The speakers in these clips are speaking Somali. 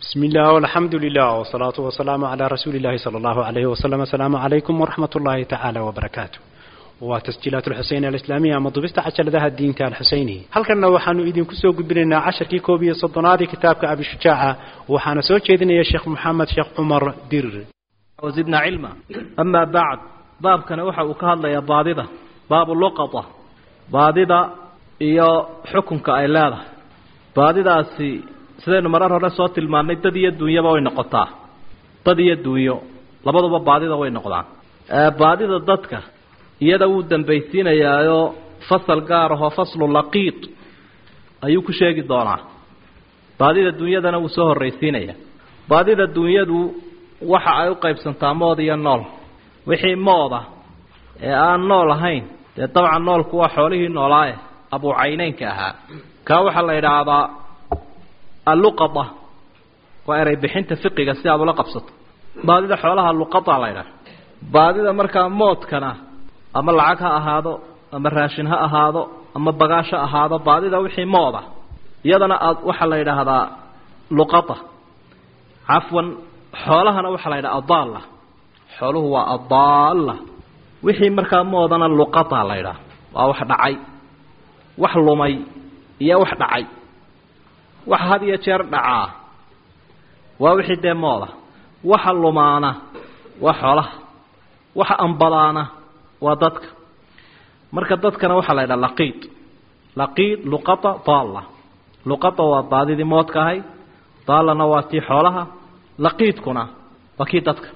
بسم الله والحمد لله والصلاة والسلام على رسول الله صلى الله عليه وسلم السلام عليكم ورحمة الله تعالى وبركاته وتسجيلات الحسين الإسلامية مضبست عشر ذا الدين تاع الحسيني هل كنا وحنو إذن كسو قبلنا عشر كي كوبي صدنات كتابك أبي شجاعة وحنا سوى إذن يا شيخ محمد شيخ عمر دير وزدنا علما أما بعد باب كان وحا وكهلا يا باددة باب اللقطة باددة iyo xukunka ay leedahay baadidaasi sidaynu marar hore soo tilmaannay dad iyo dunyaba way noqotaa dad iyo dunyo labaduba baadida way noqdaan baadida dadka iyada wuu dambaysiinayaaoo fasal gaar ahoo faslu laqiid ayuu ku sheegi doonaa baadida dunyadana wuu soo horraysiinayaa baadida dunyadu waxa ay u qaybsantaa mood iyo nool wixii mooda ee aan nool ahayn dee dabcan noolku waa xoolihii noolaaye abucayneynka ahaa kaa waxaa la idhaahdaa alluqada waa erey bixinta fiqiga si aad ula qabsato baadida xoolaha luqada la ydhaha baadida markaa moodkana ama lacag ha ahaado ama raashin ha ahaado ama bagaash ha ahaado baadida wixii mooda iyadana aad waxaa la yidhaahdaa luqada cafwan xoolahana waxaa la yidhaha adaalla xooluhu waa adaalla wixii markaa moodana luqada la ydhaha waa wax dhacay wax lumay iyo wax dhacay wax had iyo jeer dhacaa waa wixii dee mooda waxa lumaana waa xoolaha waxa ambadaana waa dadka marka dadkana waxaa la ydhaha laqiid laqiid luqata daalla luqata waa baadidii moodka ahay daallana waa tii xoolaha laqiidkuna waa kii dadka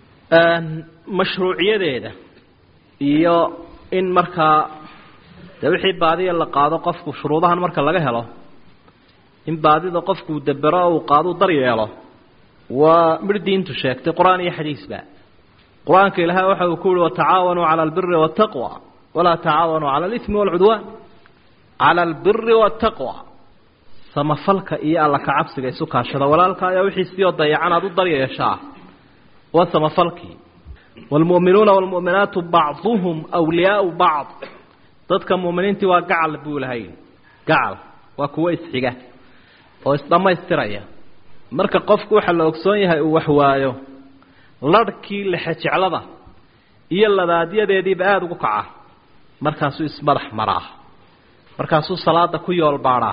mashruuciyadeeda iyo in markaa dee wixii baadiya la qaado qofku shuruudahan marka laga helo in baadida qofkuu dabero o uu qaado u daryeelo waa midh diintu sheegtay qur-aan iyo xadiisba qur-aanka ilaahay waxa uu ku yihi watacaawanuu cala albiri waataqwa walaa tacaawanuu cala alimi waalcudwaan cala albiri waataqwa samafalka iyo alla kacabsiga isu kaashada walaalka ayaa wixii sioo dayacan aad u daryeeshaa waa samafalkii waalmu'minuuna waalmu'minaatu bacduhum wliyaau bacd dadka muuminiintii waa gacal buu ilahay gacal waa kuwo isxiga oo isdhammaystiraya marka qofku waxaa la ogsoon yahay uu waxwaayo larhkii lexejeclada iyo labaadyadeediiba aada ugu kaca markaasuu ismadax maraa markaasuu salaada ku yoolbaadhaa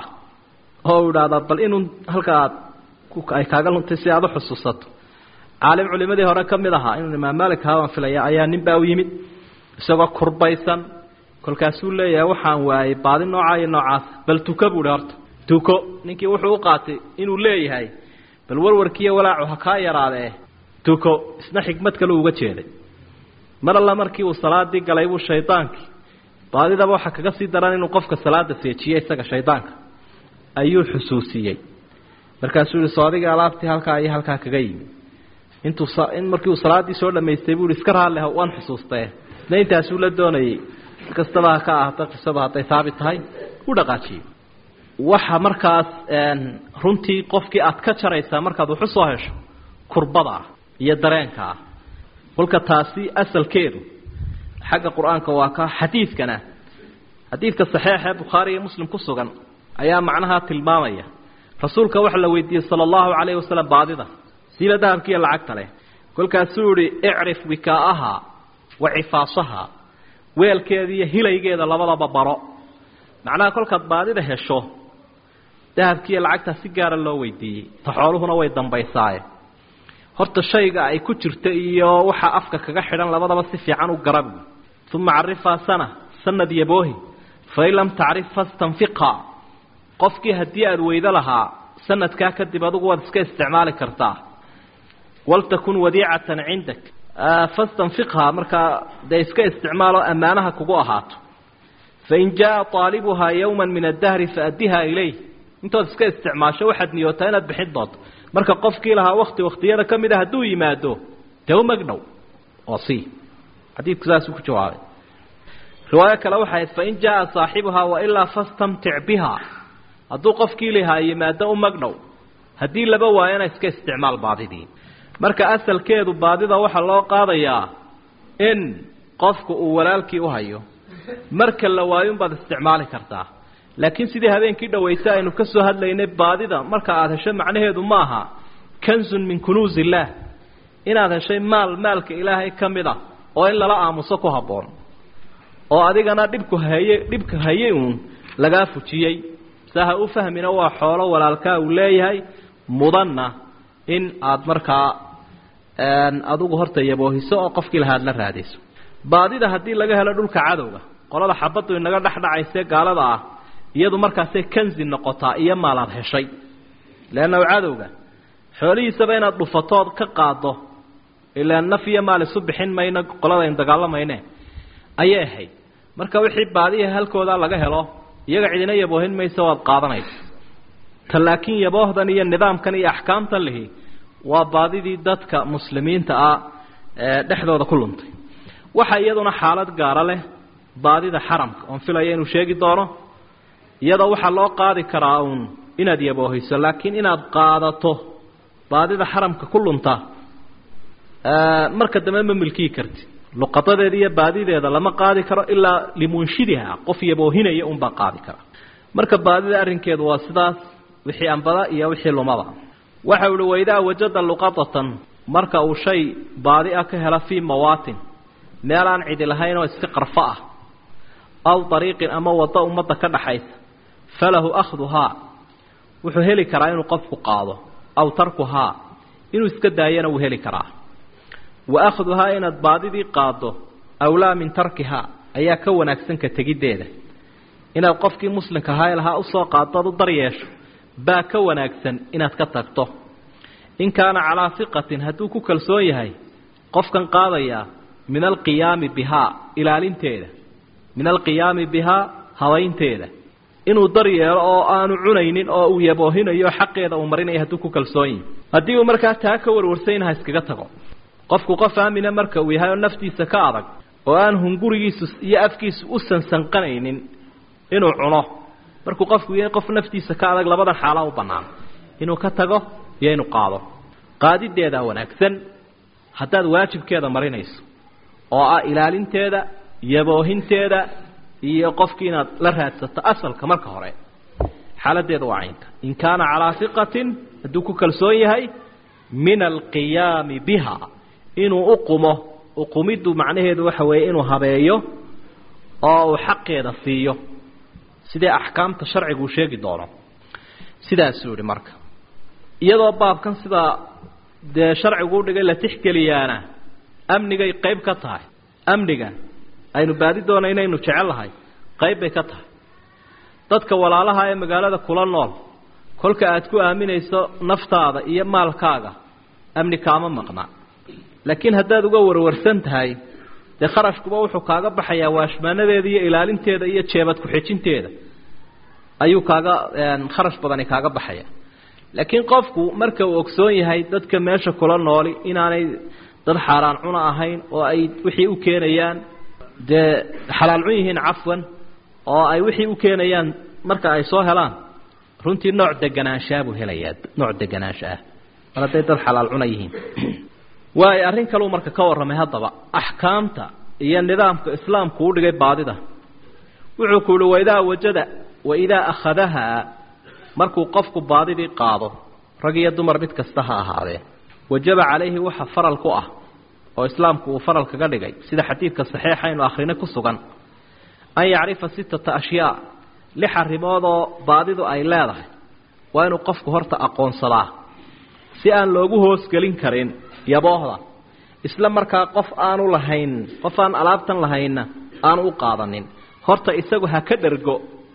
oo uu idhaahdaa bal inuu halka aad ay kaaga luntay si aad u xusuusato caalim culimadii hore ka mid ahaa inuu imaam maalik haabaan filaya ayaa nin baa u yimid isagoo kurbaysan kolkaasuu leeyahay waxaan waayey baadi noocaa iyo noocaas bal tuko buu hi horta tuko ninkii wuxuu u qaatay inuu leeyahay bal warwarkiiyo walaacu ha kaa yaraadee tuko isna xikmad kale uga jeeday mar alla markii uu salaadii galay buu shaydaankii baadidaba waxaa kaga sii daran inuu qofka salaada seejiye isaga shaydaanka ayuu xusuusiyey markaasuu yihi soo adiga alaabtii halkaa iyo halkaa kaga yimi intuu in markii uu salaaddii soo dhamaystay buu ihi iska raalli waan xusuustae isna intaasuu la doonayey kastaba ha ka ahaato qisadu hadday haabit tahay u dhaqaajiyo waxa markaas runtii qofkii aad ka jaraysaa markaad wax u soo hesho kurbada ah iyo dareenka ah kolka taasi asalkeedu xagga qur-aanka waa ka xadiidkana xadiidka saxiixa ee bukhaari iyo muslim ku sugan ayaa macnaha tilmaamaya rasuulka waxa la weydiiyey sala allahu calayhi wasalam baadida siila dahabkiiyo lacagta leh kolkaasuu yihi icrif wikaa'aha wa cifaasaha weelkeeda iyo hilaygeeda labadaba baro macnaha kolkaad baadida hesho dahabkiiyo lacagtaa si gaara loo weydiiyey ta xooluhuna way dambaysaaye horta shayga ay ku jirta iyo waxa afka kaga xidhan labadaba si fiican u garabi uma carifaa sana sanad yaboohi fain lam tacrif fastanfiqha qofkii haddii aada weydo lahaa sanadkaa kadib adugu waad iska isticmaali kartaa waltakun wadiicatan cindak fastanfiqha markaa dee iska isticmaaloo ammaanaha kugu ahaato fain jaa aalibuhaa yowma min addahri faaddiha ilayh intood iska isticmaasho waxaad niyootaa inaad bixin doonto marka qofkii lahaa wakti waktiyada ka mid a hadduu yimaado dee u magdhow oo si xadiidku saasuu ku jawaabay riwaayo kale waxay ahayd fain jaaa saaxibuhaa wailaa fastamtic biha hadduu qofkii lahaa yimaado u magdhow haddii laba waayana iska isticmaal baadidii marka asalkeedu baadida waxaa loo qaadayaa in qofku uu walaalkii u hayo marka la waayunbaad isticmaali kartaa laakiin sidii habeenkii dhawaysa aynu ka soo hadlaynay baadida marka aada hesho macnaheedu maaha kanzun min kunuus illaah inaad heshay maal maalka ilaahay ka mid ah oo in lala aamuso ku habboon oo adigana dhibku haye dhibka hayay uun lagaa fujiyey saa ha u fahmina waa xoolo walaalkaa uu leeyahay mudanna in aada markaa adigu horta yaboohiso oo qofkii lahaad la raadayso baadida haddii laga helo dhulka cadowga qolada xabaddu inaga dhexdhacayse gaalada ah iyadu markaasay kanzi noqotaa iyo maalaad heshay leanna cadowga xoolihiisaba inaad dhufatood ka qaado ilaa naf iyo maal isu bixin mayno qolada aynu dagaalamayne ayay ahayd marka wixii baadiya halkooda laga helo iyaga cidina yaboohin mayso waad qaadanaysa ta laakiin yaboohdan iyo nidaamkan iyo axkaamtan lihi waa baadidii dadka muslimiinta ah ee dhexdooda ku luntay waxa iyaduna xaalad gaara leh baadida xaramka oon filaya inuu sheegi doono iyadoo waxaa loo qaadi karaa uun inaad yaboohiso laakiin inaad qaadato baadida xaramka ku lunta marka dambe ma milkiyi karti luqadadeeda iyo baadideeda lama qaadi karo ilaa limunshidiha qof yaboohinaya unbaa qaadi kara marka baadida arrinkeedu waa sidaas wixii ambada iyo wixii lumada waxa uhi waidaa wajada luqadatan marka uu shay baadi ah ka hela fii mawaatin meel aan cidi lahayn oo iska qarfo ah aw dariiqin ama waddo ummadda ka dhaxaysa falahu akhduhaa wuxuu heli karaa inuu qofku qaado aw tarkuhaa inuu iska daayana wuu heli karaa wa akhduhaa inaad baadidii qaaddo awlaa min tarkihaa ayaa ka wanaagsan ka tegiddeeda inaad qofkii muslimka ahaa lahaa usoo qaaddood u daryeesho baa ka wanaagsan inaad ka tagto in kaana calaa hiqatin hadduu ku kalsoon yahay qofkan qaadayaa min alqiyaami bihaa ilaalinteeda min alqiyaami bihaa habaynteeda inuu daryeelo oo aanu cunaynin oo uu yaboohinayo xaqeeda uu marinayo hadduu ku kalsoon yahay haddii uu markaa taa ka warwarsayna ha iskaga tago qofku qof aamina marka uu yahay oo naftiisa ka adag oo aan hungurigiisu iyo afkiisu u sansanqanaynin inuu cuno markuu qofku yahay qof naftiisa ka adag labadan xaalaa u bannaan inuu ka tago iyo inuu qaado qaadideedaa wanaagsan haddaad waajibkeeda marinayso oo ah ilaalinteeda yaboohinteeda iyo qofkii inaad la raadsato asalka marka hore xaaladeeda waa caynka in kaana calaa hiqatin hadduu ku kalsoon yahay min alqiyaami biha inuu uqumo uqumiddu macnaheedu waxa weeye inuu habeeyo oo uu xaqeeda siiyo sidee axkaamta sharcigu uu sheegi doono sidaasuu yihi marka iyadoo baabkan sidaa dee sharcigu udhigay la tixgeliyaana amnigay qayb ka tahay amniga aynu baadi doona inaynu jecel lahay qayb bay ka tahay dadka walaalaha ee magaalada kula nool kolka aad ku aaminayso naftaada iyo maalkaaga amni kaama maqnaa laakiin haddaad uga warwarsan tahay dee kharashkuba wuxuu kaaga baxayaa waashmaanadeeda iyo ilaalinteeda iyo jeebad ku-xejinteeda ayuu kaaga kharash badani kaaga baxaya laakiin qofku marka uu ogsoon yahay dadka meesha kula nooli inaanay dad xaaraan cuna ahayn oo ay wixii u keenayaan dee xalaal cun yihiin cafwan oo ay wixii u keenayaan marka ay soo helaan runtii nooc deganaanshaa buu helayaa nooc deganaansha ah mar hadday dad xalaal cuna yihiin waay arrin kaleu marka ka warramay haddaba axkaamta iyo nidaamka islaamku u dhigay baadida wuxuu ku yihi waidaa wajada waidaa akhadahaa markuu qofku baadidii qaado rag iyo dumar mid kasta ha ahaadee wajaba calayhi waxa faral ku ah oo islaamku uu faral kaga dhigay sida xadiidka saxiixa aynu akhrina ku sugan an yacrifa sittata ashyaa lix arrimoodoo baadidu ay leedahay waa inuu qofku horta aqoonsadaa si aan loogu hoosgelin karin yaboohda isla markaa qof aanu lahayn qof aan alaabtan lahaynna aanu u qaadanin horta isagu ha ka dhergo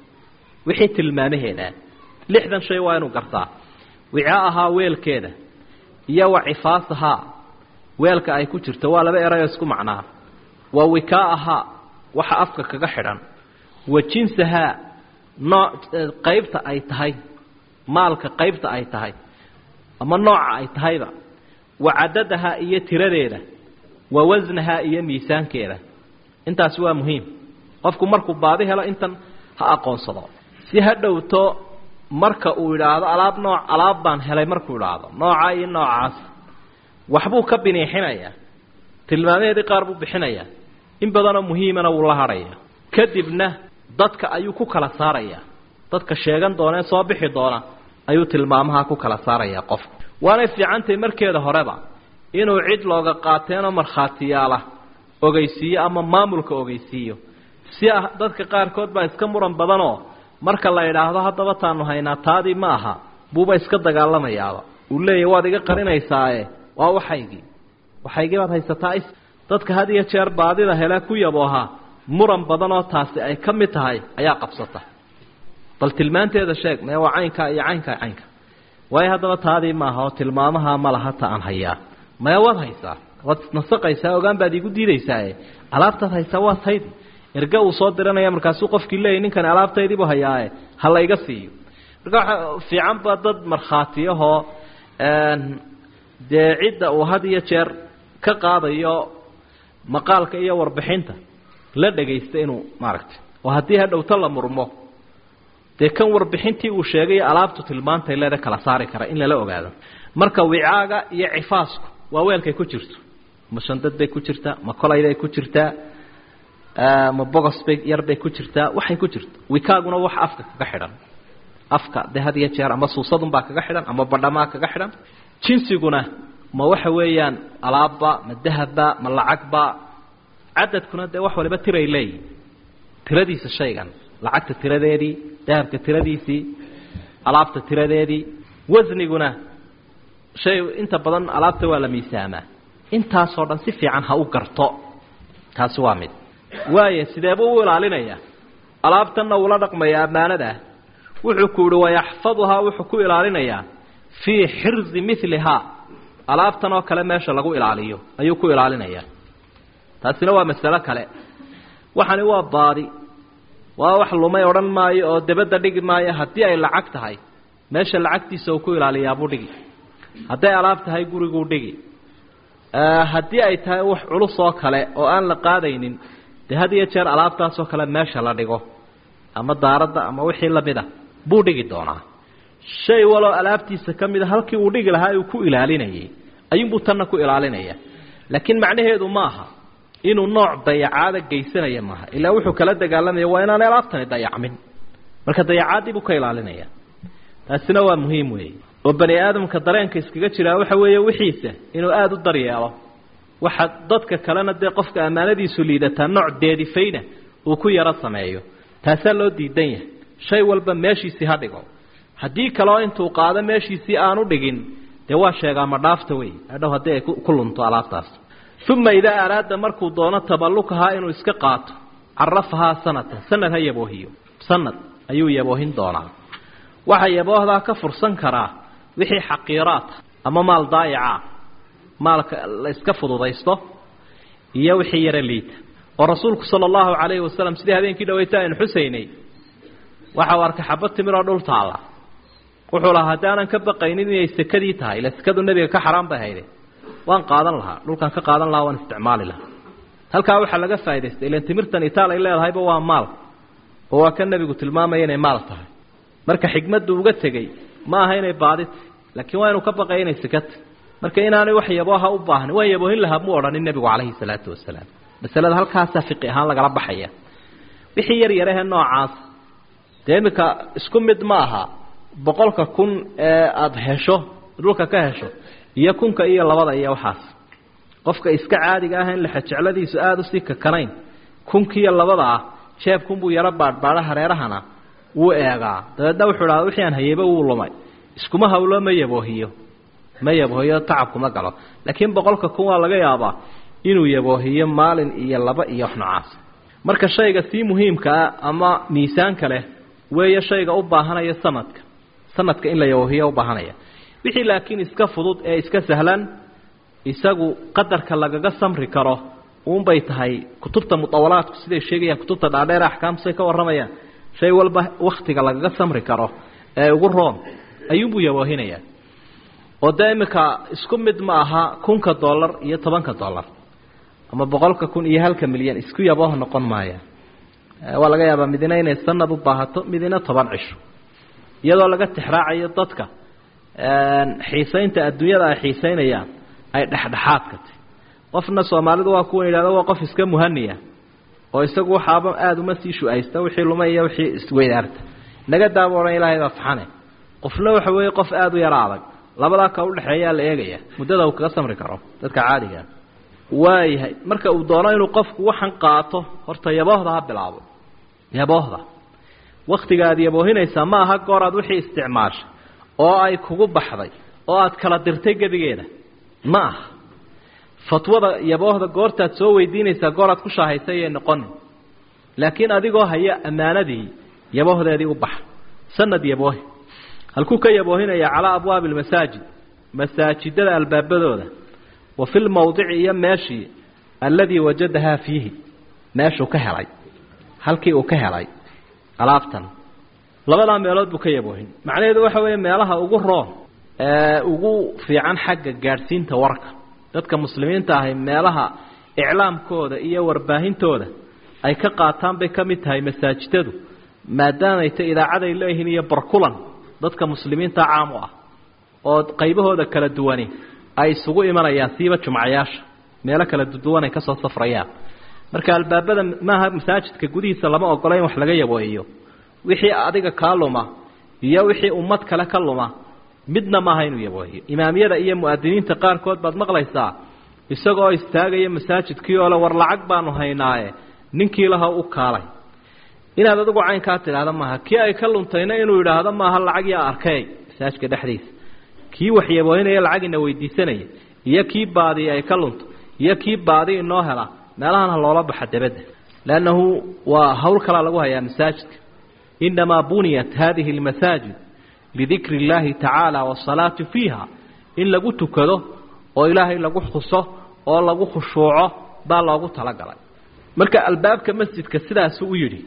wixii tilmaamaheeda lixdan shay waa inuu gartaa wicaa ahaa weelkeeda iyo wa cifaasahaa weelka ay ku jirto waa laba erayoo isku macnaa wa wikaa ahaa waxa afka kaga xidhan wa jinsahaa nooc qaybta ay tahay maalka qaybta ay tahay ama nooca ay tahayba wa cadadahaa iyo tiradeeda wa wasnahaa iyo miisaankeeda intaasi waa muhiim qofku markuu baadi helo intan ha aqoonsado si ha dhowto marka uu idhaahdo alaab nooc alaab baan helay markuu idhaahdo nooca iyo noocaas waxbuu ka biniixinayaa tilmaamaheedii qaar buu bixinayaa in badanoo muhiimana wuu la hadhaya kadibna dadka ayuu ku kala saarayaa dadka sheegan doona ee soo bixi doona ayuu tilmaamaha ku kala saarayaa qofka waanay fiicantahay markeeda horeba inuu cid looga qaateenoo markhaatiyaala ogeysiiyo ama maamulka ogeysiiyo si ah dadka qaarkood baa iska muran badanoo marka la idhaahdo haddaba taanu haynaa taadii ma aha buuba iska dagaalamayaaba uu leeyahy waad iga qarinaysaae waa waxaygii waxaygii baad haysataa is dadka had iyo jeer baadida hele ku yabooha muran badanoo taasi ay ka mid tahay ayaa qabsata bal tilmaanteeda sheeg mee waa caynkaa iyo caynkaa caynka waayo haddaba taadii maaha oo tilmaamaha ma laha ta aan hayaa maya waad haysaa waad nasaqaysaa ogaan baad iigu diidaysaae alaabtaad haysaa waa taydi erge uu soo diranaya markaasuu qofkii leeyay ninkani alaabtaydiibuu hayaae ha layga siiyo marka waxa fiicanba dad markhaatiyahoo dee cidda uu had iyo jeer ka qaadayo maqaalka iyo warbixinta la dhagaysta inuu maaragtay oo haddii hadhowto la murmo dee kan warbixintii uu sheegay alaabtu tilmaantay leeda kala saari kara in lala ogaado marka wicaaga iyo cifaasku waa weelkay ku jirto ma shandad bay ku jirtaa ma kolayday ku jirtaa ma bogos bay yar bay ku jirtaa waxay ku jirto wikaaguna wax afka kaga xidhan afka de had iyo jeer ama suusadunbaa kaga xidhan ama badhamaa kaga xidhan jinsiguna ma waxa weeyaan alaabba ma dahabba ma lacagba cadadkuna dee wax waliba tiray leeyihin tiradiisa shaygan lacagta tiradeedii dahabka tiradiisii alaabta tiradeedii wasniguna shay inta badan alaabta waa la miisaamaa intaasoo dhan si fiican ha u garto taasi waa mid waaya sideebuu u ilaalinayaa alaabtanna uula dhaqmaya ammaanadah wuxuu ku yihi wayaxfaduhaa wuxuu ku ilaalinayaa fii xirzi milihaa alaabtan oo kale meesha lagu ilaaliyo ayuu ku ilaalinayaa taasina waa masalo kale waxani waa baadi waa wax lumay odhan maayo oo debadda dhigi maayo haddii ay lacag tahay meesha lacagtiisa uu ku ilaaliyaabuu dhigi hadday alaab tahay guriguu dhigi haddii ay tahay wax culus oo kale oo aan la qaadaynin dee had iyo jeer alaabtaasoo kale meesha la dhigo ama daaradda ama wixii lamid a buu dhigi doonaa shay waloo alaabtiisa ka mid a halkii uu dhigi lahaa uu ku ilaalinayay ayuunbuu tanna ku ilaalinaya laakiin macnaheedu ma aha inuu nooc dayacaada geysanaya maaha ilaa wuxuu kala dagaalamaya waa inaanay alaabtani dayacmin marka dayacaadii buu ka ilaalinaya taasina waa muhiim weeye oo bani aadamka dareenka iskaga jiraa waxa weeye wixiisa inuu aada u daryeelo waxa dadka kalena dee qofka ammaanadiisu liidataa nooc deedifayna uu ku yaro sameeyo taasaa loo diidan yahay shay walba meeshiisii ha dhigo haddii kaleo intuu qaado meeshiisii aanu dhigin dee waa sheegaa ma dhaafta wey adhow haddii ay ku lunto alaabtaas uma idaa araada markuu doono taballukahaa inuu iska qaato carafahaa sanatan sanad ha yaboohiyo sanad ayuu yaboohin doonaa waxa yaboohdaa ka fursan karaa wixii xaqiiraata ama maal daayaca maalka la iska fududaysto iyo wixii yaro liita oo rasuulku sala allahu calayhi wasalam sidii habeenkii dhaweyta aynu xusaynay waxa uu arkay xabad timiroo dhul taalla wuxuu lahaa haddii aanan ka baqaynin inay sekadii tahay ila sekadu nebiga ka xaraan bay hayde waan qaadan lahaa dhulkaan ka qaadan lahaa waan isticmaali lahaa halkaa waxaa laga faa'idaystay ilan timirtan itaal ay leedahayba waa maal oo waa ka nebigu tilmaamaya inay maal tahay marka xigmaddu uga tegey ma aha inay baadita laakiin waa inuu ka baqaya inay sekata marka inaanay wax yabooha u baahnin waan yaboohin lahaa muu odhanin nebigu calayhi salaatu wasalaam masalada halkaasaa fiqi ahaan lagala baxaya wixii yar yarahee noocaas dee iminka isku mid ma aha boqolka kun ee aada hesho dhulka ka hesho iyo kunka iyo labada iyo waxaas qofka iska caadiga ah in lexejecladiisu aada usii kakanayn kunkiiyo labada ah jeebkunbuu yaro baadhbaadha hareerahana wuu eegaa dabeedna wuxuu dhaha wixii aan hayeyba wuu lumay iskuma hawlo ma yaboohiyo ma yaboohiyo tacabkuma galo laakiin boqolka kun waa laga yaabaa inuu yaboohiyo maalin iyo laba iyo wax noocaas marka shayga sii muhiimkaa ama miisaanka leh weeye shayga u baahanaya sanadka sanadka in la yaboohiyo u baahanaya wixii laakiin iska fudud ee iska sahlan isagu qadarka lagaga samri karo uunbay tahay kutubta mutawalaadku siday sheegayaan kutubta dhaadheer axkaamtusay ka warramayaan shay walba waktiga lagaga samri karo ee ugu roon ayuunbuu yaboohinayaa oo dee iminka isku mid ma aha kunka dollar iyo tobanka dollar ama boqolka kun iyo halka milyan isku yabooh noqon maaya waa laga yaabaa midina inay sanad u baahato midina toban cisho iyadoo laga tixraacayo dadka xiisaynta adduunyada ay xiisaynayaan ay dhexdhexaadka tahy qofna soomaalidu waa kuwa yidhahdo waa qof iska muhaniya oo isagu waxaaba aada uma sii shu-aysta wixii lumay iyo wixii isweydaarta naga daaba odhan ilaahay baa faxane qofna waxa weeye qof aada u yaro adag labadaa ka udhexeeyaa la eegaya muddada uu kaga samri karo dadka caadigaa waayahay marka uu doono inuu qofku waxan qaato horta yaboohda ha bilaabo yaboohda waktiga aad yaboohinaysaa ma aha goor aad wixii isticmaashay oo ay kugu baxday oo aad kala dirtay gebigeeda ma aha fatwada yaboohda goortaad soo weydiinaysaa goor aad ku shaahaysay yay noqonin laakiin adigoo haya ammaanadii yaboohdeedii u baxa sanad yaboohi halkuu ka yaboohinaya calaa abwaabi almasaajid masaajidada albaabadooda wa fi lmawdici iyo meeshii alladii wajadahaa fiihi meeshuu ka helay halkii uu ka helay alaabtan labadaa meelood buu ka yaboohin macnaheedu waxa weeye meelaha ugu roon ee ugu fiican xagga gaadhsiinta warka dadka muslimiinta ahi meelaha iclaamkooda iyo warbaahintooda ay ka qaataan bay ka mid tahay masaajidadu maadaamay ta idaacaday leeyihiin iyo barkulan dadka muslimiinta caam u ah oo qaybahooda kala duwani ay isugu imanayaan siiba jumcayaasha meelo kala duwan ay ka soo safrayaan marka albaabada maaha masaajidka gudihiisa lama ogola in wax laga yaboohiyo wixii adiga kaa luma iyo wixii ummad kale ka luma midna maaha inuu yaboohiyo imaamyada iyo mu'adiniinta qaarkood baad maqlaysaa isagoo istaagaya masaajidkii oo le war lacag baanu haynaaye ninkii laha u kaalay inaad adigu caynkaa tidhaahda maaha kii ay ka luntayna inuu yidhaahdo maaha lacag yaa arkay masaajidka dhexdiisa kii wax yaboohinaya lacagina weydiisanaya iyo kii baadii ay ka lunto iyo kii baadi inoo hela meelahan ha loola baxa dabadda leannahu waa hawl kalaa lagu hayaa masaajidka inamaa buniyat hadihi almasaajid lidikri اllahi tacaala wasalaati fiiha in lagu tukado oo ilaahay lagu xuso oo lagu khushuuco baa loogu talagalay marka albaabka masjidka sidaasuu u yidhi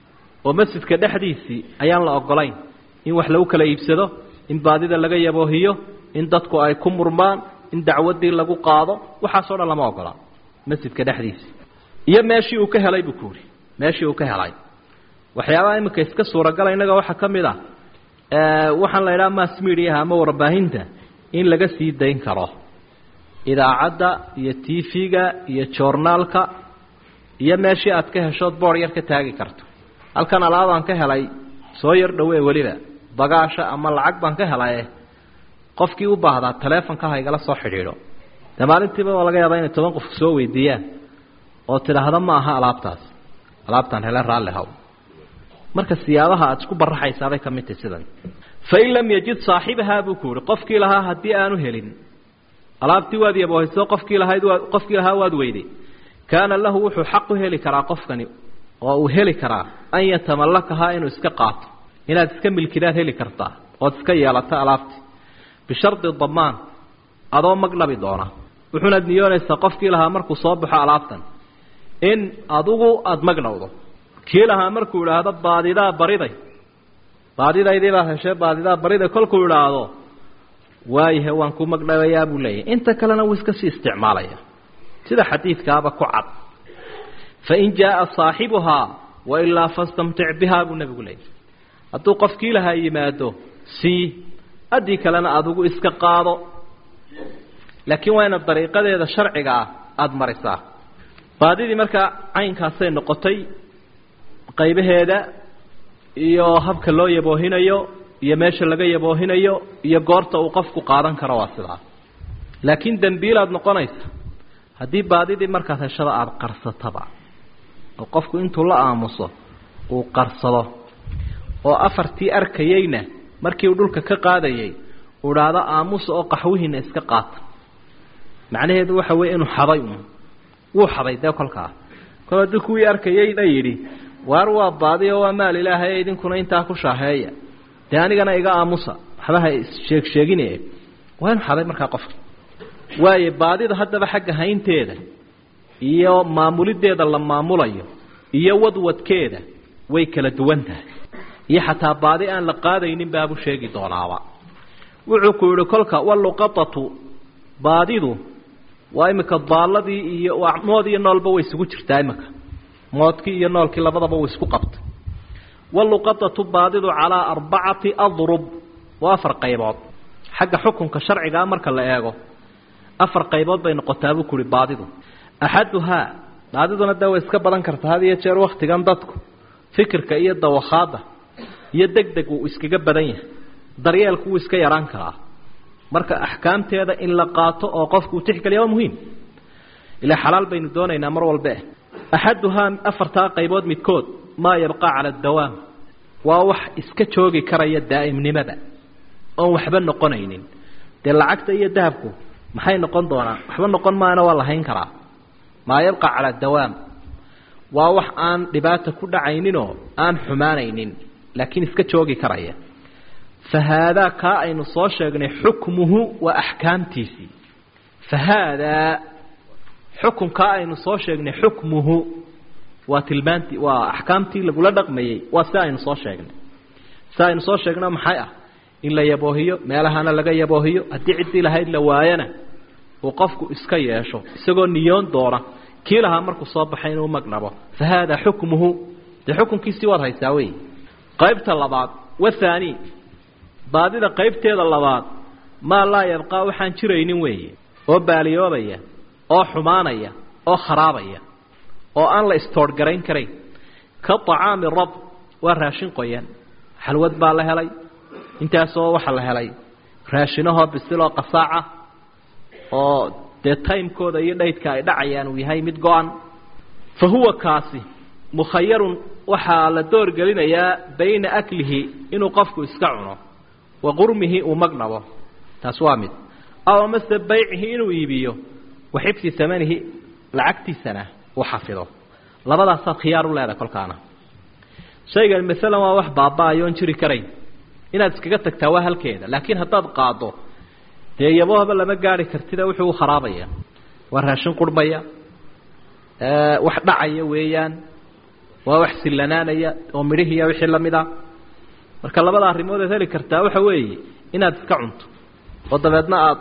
oo masjidka dhexdiisii ayaan la ogolayn in wax lagu kala iibsado in baadida laga yaboohiyo in dadku ay ku murmaan in dacwadii lagu qaado waxaasoo dhan lama ogola masjidka dhexdiisii iyo meeshii uu ka helay buu ku yidhi meeshii uu ka helay waxyaabaha iminka iska suuragala innaga waxaa ka mid ah waxaan la idhaha mass mediaha ama warbaahinta in laga sii dayn karo idaacadda iyo t v-ga iyo joornaalka iyo meeshii aad ka heshood boor yar ka taagi karto halkan alaabaan ka helay soo yar dhowe weliba bagaasha ama lacag baan ka helaye qofkii u baahdaa taleefonka ha igala soo xidhiidho dee maalintiiba waa laga yaabaa inay toban qof soo weydiiyaan oo tidhaahda ma aha alaabtaas alaabtaan hele raalli haw marka siyaabaha aad isku baraxaysaabay ka mid tahay sidan fain lam yajid saaxibahaa buu ku yihi qofkii lahaa haddii aanu helin alaabtii waad yaboohayso qofkii lahayd waad qofkii lahaa waad weyday kaana lahu wuxuu xaq u heli karaa qofkani oo uu heli karaa an yatamallakahaa inuu iska qaato inaad iska milkidaad heli kartaa ood iska yeelato alaabtii bishardi damaan adoo magdhabi doona wuxuunaad niyoonaysaa qofkii lahaa markuu soo baxo alaabtan in adigu aada magdhowdo kii lahaa markuu idhaahdo baadidaa bariday baadidaydii baad heshee baadidaa bariday kolkuu idhaahdo waayahe waan ku magdhabayaa buu leeyahay inta kalena wuu iska sii isticmaalaya sida xadiidkaaba ku cad fain jaaa saaxibuhaa wailaa fastamtic bihaa buu nebigu leeyahy hadduu qofkii lahaa yimaado sii haddii kalena adigu iska qaado laakiin waa inaad dariiqadeeda sharciga ah aada marisaa baadidii markaa caynkaasay noqotay qaybaheeda iyo habka loo yaboohinayo iyo meesha laga yaboohinayo iyo goorta uu qofku qaadan karo waa sidaa laakiin dembiilaad noqonaysa haddii baadidii markaad heshada aada qarsataba oo qofku intuu la aamuso uu qarsado oo afartii arkayeyna markii uu dhulka ka qaadayay uu dhaahdo aamusa oo qaxwihiina iska qaata macnaheedu waxa weeye inuu xaday un wuu xaday dee kolkaa kol haddii kuwii arkayeyna yidhi waar waa baadi oo waa maal ilaahay idinkuna intaa ku shaaheeya dee anigana iga aamusa waxba ha sheeg sheegine waa inu xaday markaa qofka waayo baadida haddaba xagga haynteeda iyo maamulideeda la maamulayo iyo wadwadkeeda way kala duwan tahay iyo xataa baadi aan la qaadaynin baabuu sheegi doonaaba wuxuu ku yihi kolka waluqatatu baadidu waa imika daalladii iyo mood iyo noolba way isugu jirtaa imika moodkii iyo noolkii labadaba way isku qabtay waluqatatu baadidu calaa arbacati adrub waa afar qaybood xagga xukunka sharcigaa marka la eego afar qaybood bay noqotaa buu kuhi baadidu axaduhaa baadiduna dee way iska badan kartaa had iyo jeer waktigan dadku fikirka iyo dawakhaada iyo deg deg uu iskaga badan yahay daryeelku wuu iska yaraan karaa marka axkaamteeda in la qaato oo qofku uu tixgeliya waa muhiim ilaa xalaal baynu doonaynaa mar walbe axaduhaa afartaa qaybood midkood maa yabqaa cala adawaam waa wax iska joogi karaya daa'imnimada oon waxba noqonaynin dee lacagta iyo dahabku maxay noqon doonaan waxba noqon maana waa la hayn karaa maa yabqa cala dawaam waa wax aan dhibaata ku dhacayninoo aan xumaanaynin laakiin iska joogi karaya fa haadaa kaa aynu soo sheegnay xukmuhu waa axkaamtiisii fa haadaa xukunkaa aynu soo sheegnay xukmuhu waa tilmaantii waa axkaamtii lagula dhaqmayey waa si aynu soo sheegnay si aynu soo sheegno maxay ah in la yaboohiyo meelahana laga yaboohiyo haddii ciddii lahayd la waayana uu qofku iska yeesho isagoo niyoon doona kii lahaa markuu soo baxay inuu magnabo fa haadaa xukmuhu dee xukunkiisii waad haysaa wey qaybta labaad wathaani baadida qaybteeda labaad maa laa yabqaa waxaan jiraynin weeye oo baaliyoobaya oo xumaanaya oo kharaabaya oo aan la istoorhgarayn karayn ka طacaami rab waa raashin qoyan xalwad baa la helay intaasoo waxaa la helay raashinahoo bisiloo qasaaca oo dee timekooda iyo dhaydka ay dhacayaan uu yahay mid go-an fa huwa kaasi mukhayarun waxaa la doorgelinayaa bayna aklihi inuu qofku iska cuno wa qurmihi uu magnabo taas waa mid aw amase baycihi inuu iibiyo wa xifdi amanihi lacagtiisana uu xafido labadaasaad khiyaar u leedahay kolkaana shaygan maalan waa wax baaba-ayoon jiri karayn inaad iskaga tagtaa waa halkeeda laakiin haddaad qaado dee yabohaba lama gaari kartida wuxuu u kharaabaya waa raashin qurhmaya wax dhacaya weeyaan waa wax sillanaanaya oo midhihiiya wixii lamid a marka labada arrimood aad heli kartaa waxa weeye inaad iska cunto oo dabeedna aad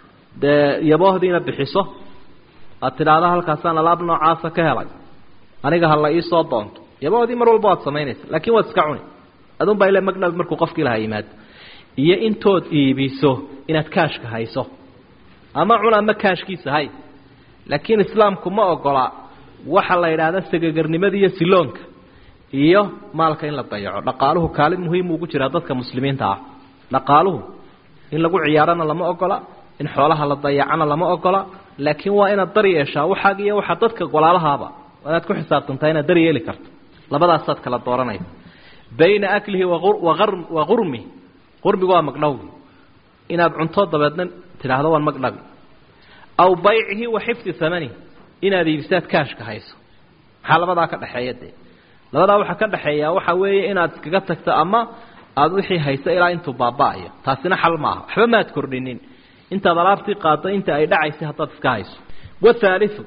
dee yaboohdiina bixiso aad tidhaahdo halkaasaan alaab noocaasa ka helay aniga hala iisoo doonto yaboodii mar walba waad samaynaysa laakiin waad iska cuni adun baa ila magnab markuu qofkii lahaa yimaado iyo intood iibiso inaad kaashka hayso ama cun ama kaashkiisa hay laakiin islaamku ma ogola waxa la yidhaahda sagagarnimada iyo siloonka iyo maalka in la dayaco dhaqaaluhu kaalin muhiim ugu jiraa dadka muslimiinta ah dhaqaaluhu in lagu ciyaarana lama ogola in xoolaha la dayacana lama ogola laakiin waa inaad dar yeeshaa waxaag iyo waxaa dadka golaalahaaba inaad ku xisaabtantaa inaad dar yeeli karto labadaasaad kala dooranaysa bayna aklihi wa qurmi qurmigu waa magdhowgi inaad cunto dabeedna tidhaahdo waan magdhabi aw baycihi wa xifdi amani inaad iibisaad kaashka hayso maxaa labadaa ka dhexeeya dee labadaa waxaa ka dhexeeya waxa weeye inaad iskaga tagto ama aada wixii hayso ilaa intuu baaba-ayo taasina xal maaha waxba maad kordhinin intaad alaabtii qaado inta ay dhacaysay haddaad iska hayso wathaaliu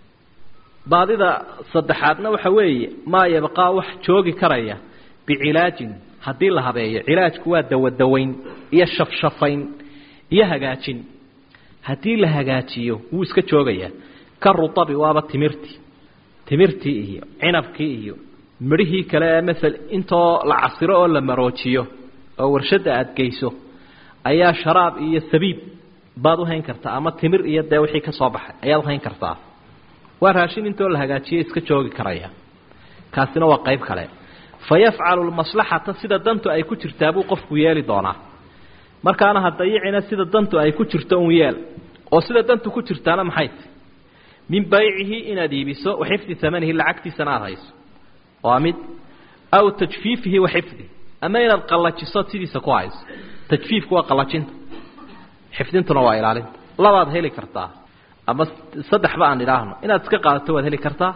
baadida saddexaadna waxa weeye maa yabqaa wax joogi karaya bicilaajin haddii la habeeyo cilaajku waa dawadawayn iyo shafshafayn iyo hagaajin haddii la hagaajiyo wuu iska joogayaa ka rutabi waaba timirtii timirtii iyo cinabkii iyo midhihii kale ee maala intoo la casiro oo la maroojiyo oo warshadda aada geyso ayaa sharaab iyo sabiib baad uhayn kartaa ama timir iyo dee wixii ka soo baxay ayaad uhayn kartaa waa raashin intoo la hagaajiyo iska joogi karaya kaasina waa qayb kale fa yafcalu lmaslaxata sida dantu ay ku jirtaa buu qofku yeeli doonaa markaana ha dayicina sida dantu ay ku jirto un yeel oo sida dantu ku jirtaana maxay ti min baycihi inaad iibiso wa xifdi amanihi lacagtiisana aada hayso waa mid aw tajfiifihi wa xifdi ama inaad qallajiso sidiisa ku hayso tajfiifku waa qallajinta xifdintuna waa ilaalinta labaad heli kartaa ama saddexba aan idhaahno inaad iska qaadato waad heli kartaa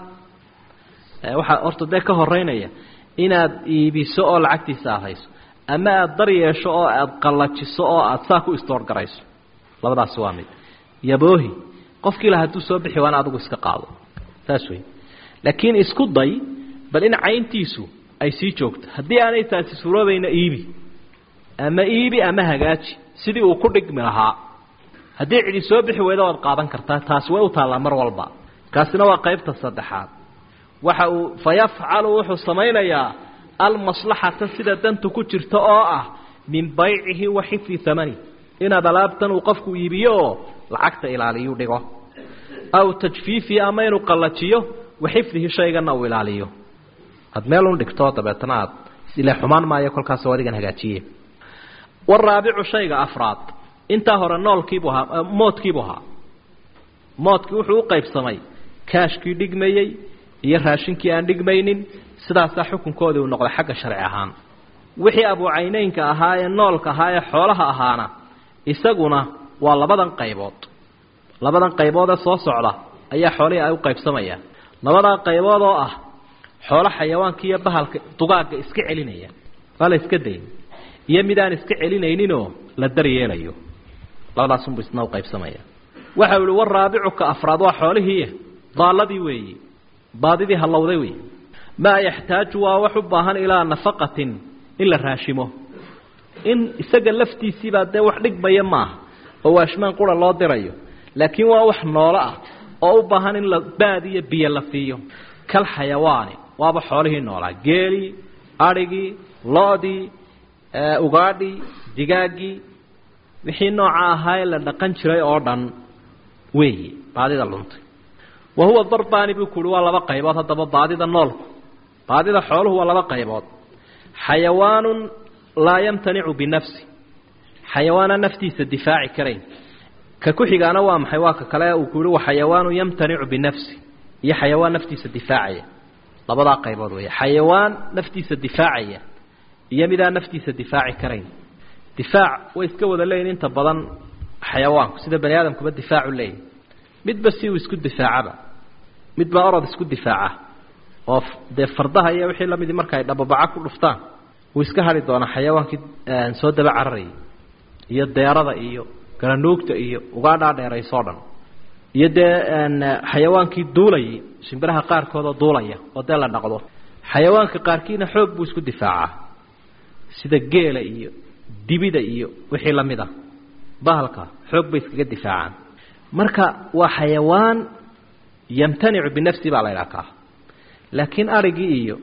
waxaa horta dee ka horeynaya inaad iibiso oo lacagtiisa aada hayso ama aada dar yeesho oo aada qallajiso oo aada saa ku istoorgarayso labadaasi waa mid yaboohi qofkii la hadduu soo bixi waana adigu iska qaado saas wey laakiin isku day bal in cayntiisu ay sii joogto haddii aanay taasi suuroobayna iibi ama iibi ama hagaaji sidii uu ku dhigmi lahaa haddii cidi soo bixi weyda waad qaadan kartaa taasi way u taallaa mar walba kaasina waa qaybta saddexaad waxa uu fa yafcalu wuxuu samaynayaa almaslaxata sida dantu ku jirta oo ah min baycihi wa xifdi amani inaad alaabtan uu qofku iibiyo oo lacagta ilaaliyu dhigo aw tajfiifihi ama inuu qallajiyo wa xifdihi shaygana uu ilaaliyo aad meel un dhigto dabeetna aad ile xumaan maayo kolkaasoo adigan hagaajiye waraabicu shayga afraad intaa hore noolkiibu ahaa moodkiibu ahaa moodkii wuxuu u qaybsamay kaashkii dhigmayey iyo raashinkii aan dhigmaynin sidaasaa xukunkoodii uu noqday xagga sharci ahaan wixii abuucayneynka ahaa ee noolka ahaa ee xoolaha ahaana isaguna waa labadan qaybood labadan qaybood ee soo socda ayaa xoolihii ay u qaybsamayaan labadaa qaybood oo ah xoolo xayawaanka iyo bahalka dugaagga iska celinaya waa la iska dayn iyo mid aan iska celinayninoo la daryeelayo labadaasunbu isna u qaybsamaya waxa u ihi waraabicuka afraad waa xoolihii daalladii weeyi baadidii hallowday wey maa yaxtaaju waa wax u baahan ilaa nafaqatin in la raashimo in isaga laftiisiibaa dee wax dhigmaya maaha oo waashmaan qura loo dirayo laakiin waa wax noolo ah oo u baahan in la baad iyo biyo la siiyo kal xayawaani waaba xoolihii noolaa geelii adhigii lo-dii ugaadhii digaaggii wixii nooca ahaa ee la dhaqan jiray oo dhan weeyi baadida luntay wa huwa darbaani buu ku uhi waa laba qaybood haddaba baadida noolku baadida xooluhu waa laba qaybood xayawaanun laa yamtanicu binafsi xayawaana naftiisa difaaci karayn ka ku xigaana waa maxay waa ka kale uu ku yihi wa xayawaanun yamtanicu binafsi iyo xayawaan naftiisa difaacaya labadaa qaybood weeye xayawaan naftiisa difaacaya iyo midaan naftiisa difaaci karayn difaac way iska wada leeyihin inta badan xayawaanku sida bani aadamkuba difaacu leeyihi midba si uu isku difaacaba midba orod isku difaaca oo dee fardaha iyo wixii lamidii marka ay dhababaca ku dhuftaan wuu iska hadhi doonaa xayawaankii soo daba cararayay iyo deerada iyo garanuugta iyo ugaadhaa dheeraysoo dhan iyo dee xayawaankii duulayay shimbiraha qaarkoodoo duulaya oo dee la dhaqdo xayawaanka qaarkiina xoog buu isku difaacaa sida geela iyo dibida iyo wixii lamid ah bahalka xoog bay iskaga difaacaan marka waa xayawaan yamtanicu binafsi baa la ydhaha kaa laakiin arigii iyo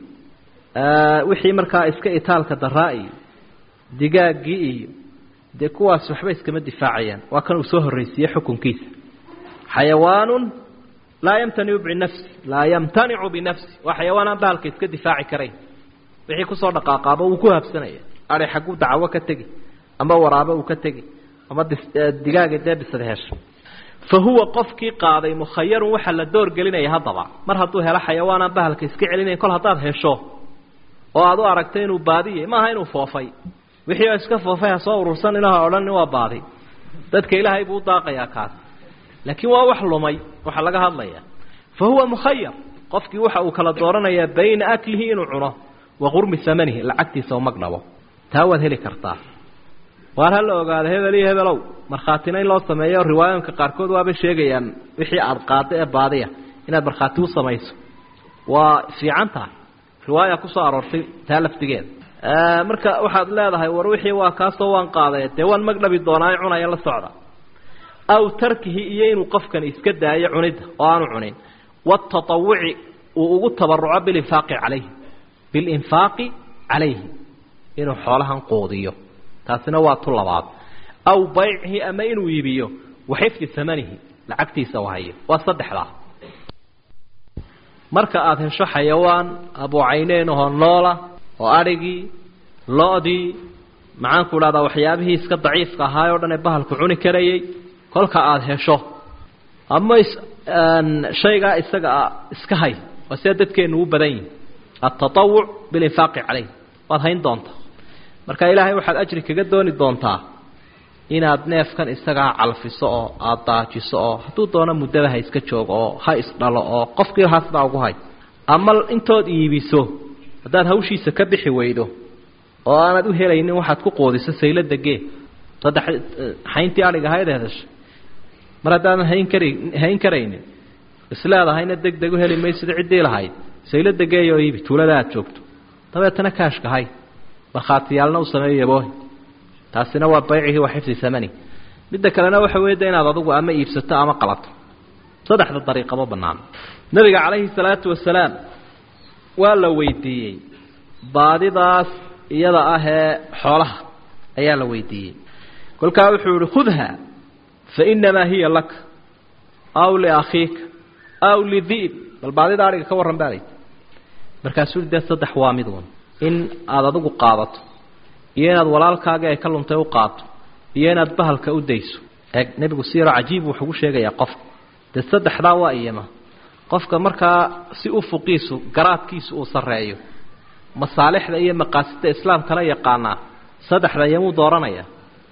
wixii markaa iska itaalka daraa iyo digaaggii iyo dee kuwaas waxba iskama difaacayaan waa kan uu soo horreysiiye xukunkiisa xayawaanun laa yamtanicu binafsi laa yamtanicu binafsi waa xayawaan aan bahalka iska difaaci karayn wixii kusoo dhaqaaqaaba wuu ku habsanaya ari xagguu dacawo ka tegi ama waraabo uu ka tegi ama digaaga dee bisad hesho fa huwa qofkii qaaday mukhayarun waxaa la door gelinaya haddaba mar hadduu helo xayawaanaan bahalka iska celinayn kol haddaad hesho oo aad u aragtay inuu baadiyay maaha inuu foofay wixii oo iska foofay ha soo urursan ilaha odhan waa baadi dadka ilaahay buu u daaqayaa kaas laakiin waa wax lumay waxaa laga hadlaya fa huwa mukhayar qofkii waxa uu kala dooranayaa bayna aklihi inuu cuno wa qurmi amanihi lacagtiisa u magdhabo taa waad heli kartaa waar ha la ogaado hebel iyo hebelow markhaatina in loo sameeyo riwaayooyinka qaarkood waabay sheegayaan wixii aada qaado ee baadiya inaad markhaati u samayso waa fiican tahay riwaaya kusoo aroortay taa laftigeeda marka waxaad leedahay war wixii waa kaasoo waan qaaday dee waan magdhabi doonaa cunaya la socda aw tarkihi iyo inuu qofkani iska daayo cunidda oo aanu cunin wataawuci uu ugu tabaruco bilinfaaqi calayhi bilinfaaqi calayhi inuu xoolahan quudiyo taasina waa tu labaad aw baycihi ama inuu iibiyo waxifdi amanihi lacagtiisa u hayo waa saddexdaa marka aada hesho xayawaan abuucayneen ahoo noola oo adhigii lo-dii maxaanku idhahdaa waxyaabihii iska daciifka ahaay o dhan ee bahalku cuni karayay kolka aada hesho ama shaygaa isaga iska hay waa sida dadkeenu u badan yihin altatawuc bilinfaaqi calayh waad hayn doontaa marka ilaahay waxaad ajri kaga dooni doontaa inaad neefkan isagaa calfiso oo aada daajiso oo hadduu doono muddada ha iska joogo oo ha isdhalo oo qofkii haasbaa ugu hay ama intood iibiso haddaad hawshiisa ka bixi weydo oo aanad u helaynin waxaad ku qoodiso saylada gee saddex hayntii adhiga hayd hedashay mar haddaadan hayn kari hayn karaynin isleedahayna deg deg u heli maysida ciddii lahayd saylada geey oo iibi tuulada aad joogto dabeetana kaashka hay markhaatiyaalna u sameeyo yaboohi taasina waa baycihi wa xifdi amani midda kalena waxa weeye de inaad adugu ama iibsato ama qalato saddexda dariiqaba bannaan nabiga calayhi salaatu wasalaam waa la weydiiyey baadidaas iyada ah ee xoolaha ayaa la weydiiyey kolkaa wuxuu yihi khudha fa inamaa hiya laka aw liakhiika aw lidi'b bal baadida adhiga ka warran baa layidhi markaasuu dee saddex waa mid un in aada adigu qaadato iyo inaad walaalkaagii ay ka luntay u qaato iyo inaad bahalka u dayso eeg nebigu si yaroo cajiib wuxuu ku sheegayaa qofka dee saddexdaa waa iyama qofka markaa si ufuqiisu garaadkiisu uu sarreeyo masaalixda iyo maqaasida islaamkana yaqaanaa saddexda iyamuu dooranaya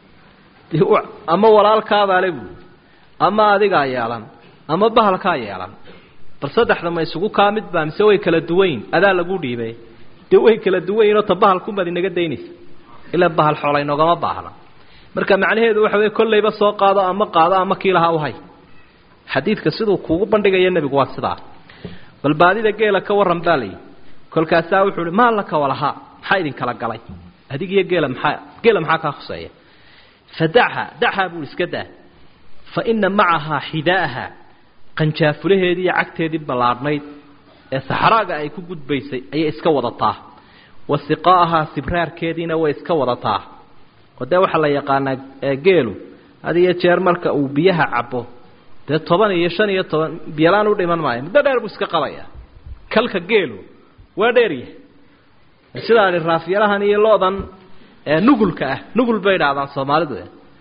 ama walaalkaabaale buui ama adigaa yeelan ama bahalkaa yeelan bal saddexda ma isugu kaa mid baa mise way kala duwanyin adaa lagu dhiibay dee way kala duwanyinoo ta bahalkunbaad inaga daynaysa ilaa bahal xoolay noogama baahna marka macnaheedu waxa wey kollayba soo qaado ama qaado ama kii lahaa uhay xadiidka siduu kuugu bandhigaya nebigu waa sidaa bal baadida geela ka warran baa layihi kolkaasaa wuxuu uhi maa laka walahaa maxaa idinkala galay adig iyo geela maxaa geela maxaa kaa khuseeya fadacha dacha buu iska daa fa ina macahaa xidaaha qanjaafulaheedii iyo cagteedii ballaadhnayd ee saxraaga ay ku gudbaysay ayay iska wadataa wa siqaa'ahaa sibraarkeediina way iska wadataa oo dee waxaa la yaqaanaa geelu had iyo jeer marka uu biyaha cabo dee toban iyo shan iyo toban biyalaan u dhiman maayo muddo dheer buu iska qabaya kalka geelu waa dheeryahay sidaani raafyalahan iyo loodan nugulka ah nugul bay idhaahdaan soomaalidu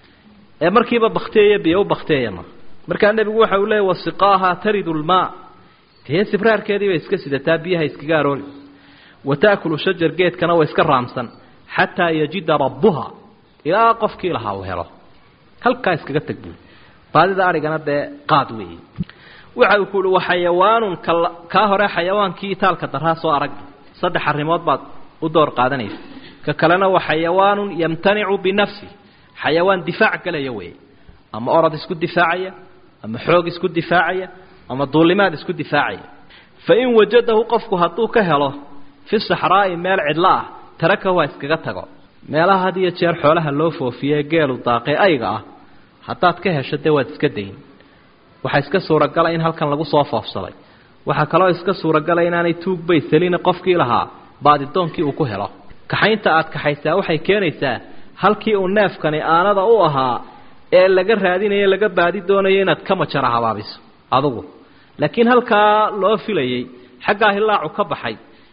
ee markiiba bakteeya biyo u bakteeyama markaa nebigu waxa uu leeyay wasiqaaha taridu lmaa dee sibraarkeedii bay iska sidataa biyaha iskaga aroori wa taakulu shajar geedkana waa iska raamsan xataa yajida rabbuha ilaa qofkii lahaa uu helo halkaa iskaga tag buui baadida arigana dee qaad weeye waxa uu ku uhi wa xayawaanun kaa hore xayawaankii itaalka daraa soo arag saddex arrimood baad u door qaadanaysa ka kalena wa xayawaanun yamtanicu binafsi xayawaan difaac galaya weeye ama orod isku difaacaya ama xoog isku difaacaya ama duulimaad isku difaacaya fa in wajadahu qofku hadduu ka helo fi saxraa'i meel cidlo ah taraka waa iskaga tago meelaha had iyo jeer xoolaha loo foofiye geelu daaqee ayga ah haddaad ka hesho dee waad iska dayn waxaa iska suuragala in halkan lagu soo foofsaday waxaa kaloo iska suuragala inaanay tuugbay selina qofkii lahaa baadidoonkii uu ku helo kaxaynta aad kaxaysaa waxay keenaysaa halkii uu neefkani aanada u ahaa ee laga raadinayo laga baadi doonayo inaad ka majara habaabiso adugu laakiin halkaa loo filayey xaggaa hilaacu ka baxay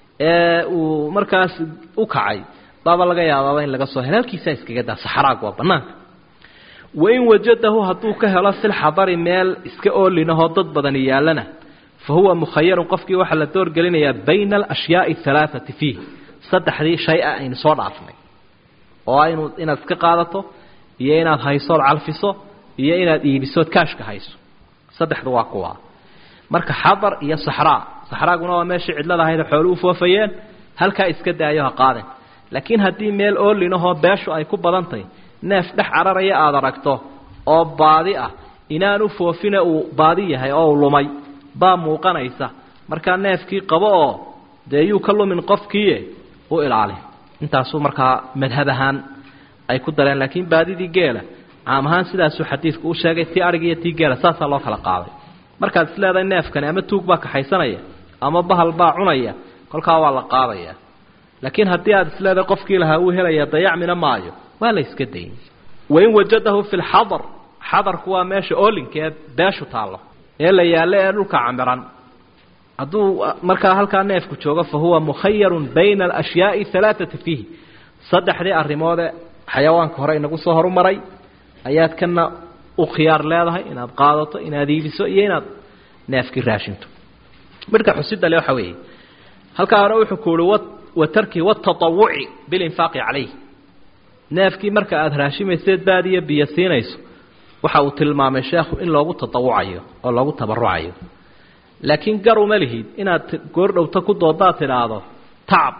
ee uu markaas u kacay baaba laga yaabaaba in laga soo helo halkiisaa iskaga daa saxraag waa bannaanka wain wajadahu hadduu ka helo filxadari meel iska oolinahoo dad badani yaallana fa huwa mukhayarun qofkii waxaa la doorgelinayaa bayna alashyaai alaaati fiih saddexdii shay a aynu soo dhaafnay oo aynu inaad iska qaadato iyo inaad haysood calfiso iyo inaad iibisood kaashka hayso saddexdu waa kuwa marka xadar iyo saxraa saxraaguna waa meeshii cidlada ahayd xoolu u foofayeen halkaa iska daayo ha qaaden laakiin haddii meel oolinahoo beeshu ay ku badantahy neef dhex cararaya aada aragto oo baadi ah inaanu foofina uu baadi yahay oo uu lumay baa muuqanaysa markaa neefkii qabo oo dee yuu ka lumin qofkiie u ilaali intaasuu markaa madhab ahaan ay ku dareen laakiin baadidii geela caam ahaan sidaasuu xadiidku u sheegay tii adhig iyo tii geela saasaa loo kala qaaday markaad is leedahay neefkani ama tuug baa kaxaysanaya ama bahal baa cunaya kolkaa waa la qaadaya laakiin haddii aad is leedahay qofkii lahaa uu helaya dayacmina maayo waa la iska dayn wain wajadahu fi lxadar xadarku waa meesha oolinka ee beeshu taallo ee la yaallo ee dhulka camiran hadduu markaa halkaa neefku joogo fa huwa mukhayarun bayna alashyaai alaaati fiihi saddexdii arrimoode xayawaanka hore inagu soo horumaray ayaad kana u khiyaar leedahay inaad qaadato inaad iibiso iyo inaad neefkii raashinto midhka xusida le waxa weeye halkaa hore wuxuu ku uhi wa tarki wataawuci bilinfaaqi calayh neefkii marka aada raashimayseed baadiyo biyo siinayso waxa uu tilmaamay sheekhu in loogu tatawucayo oo loogu tabarucayo laakiin garuma lihid inaad goordhowta ku doodaad tidhaahdo tacab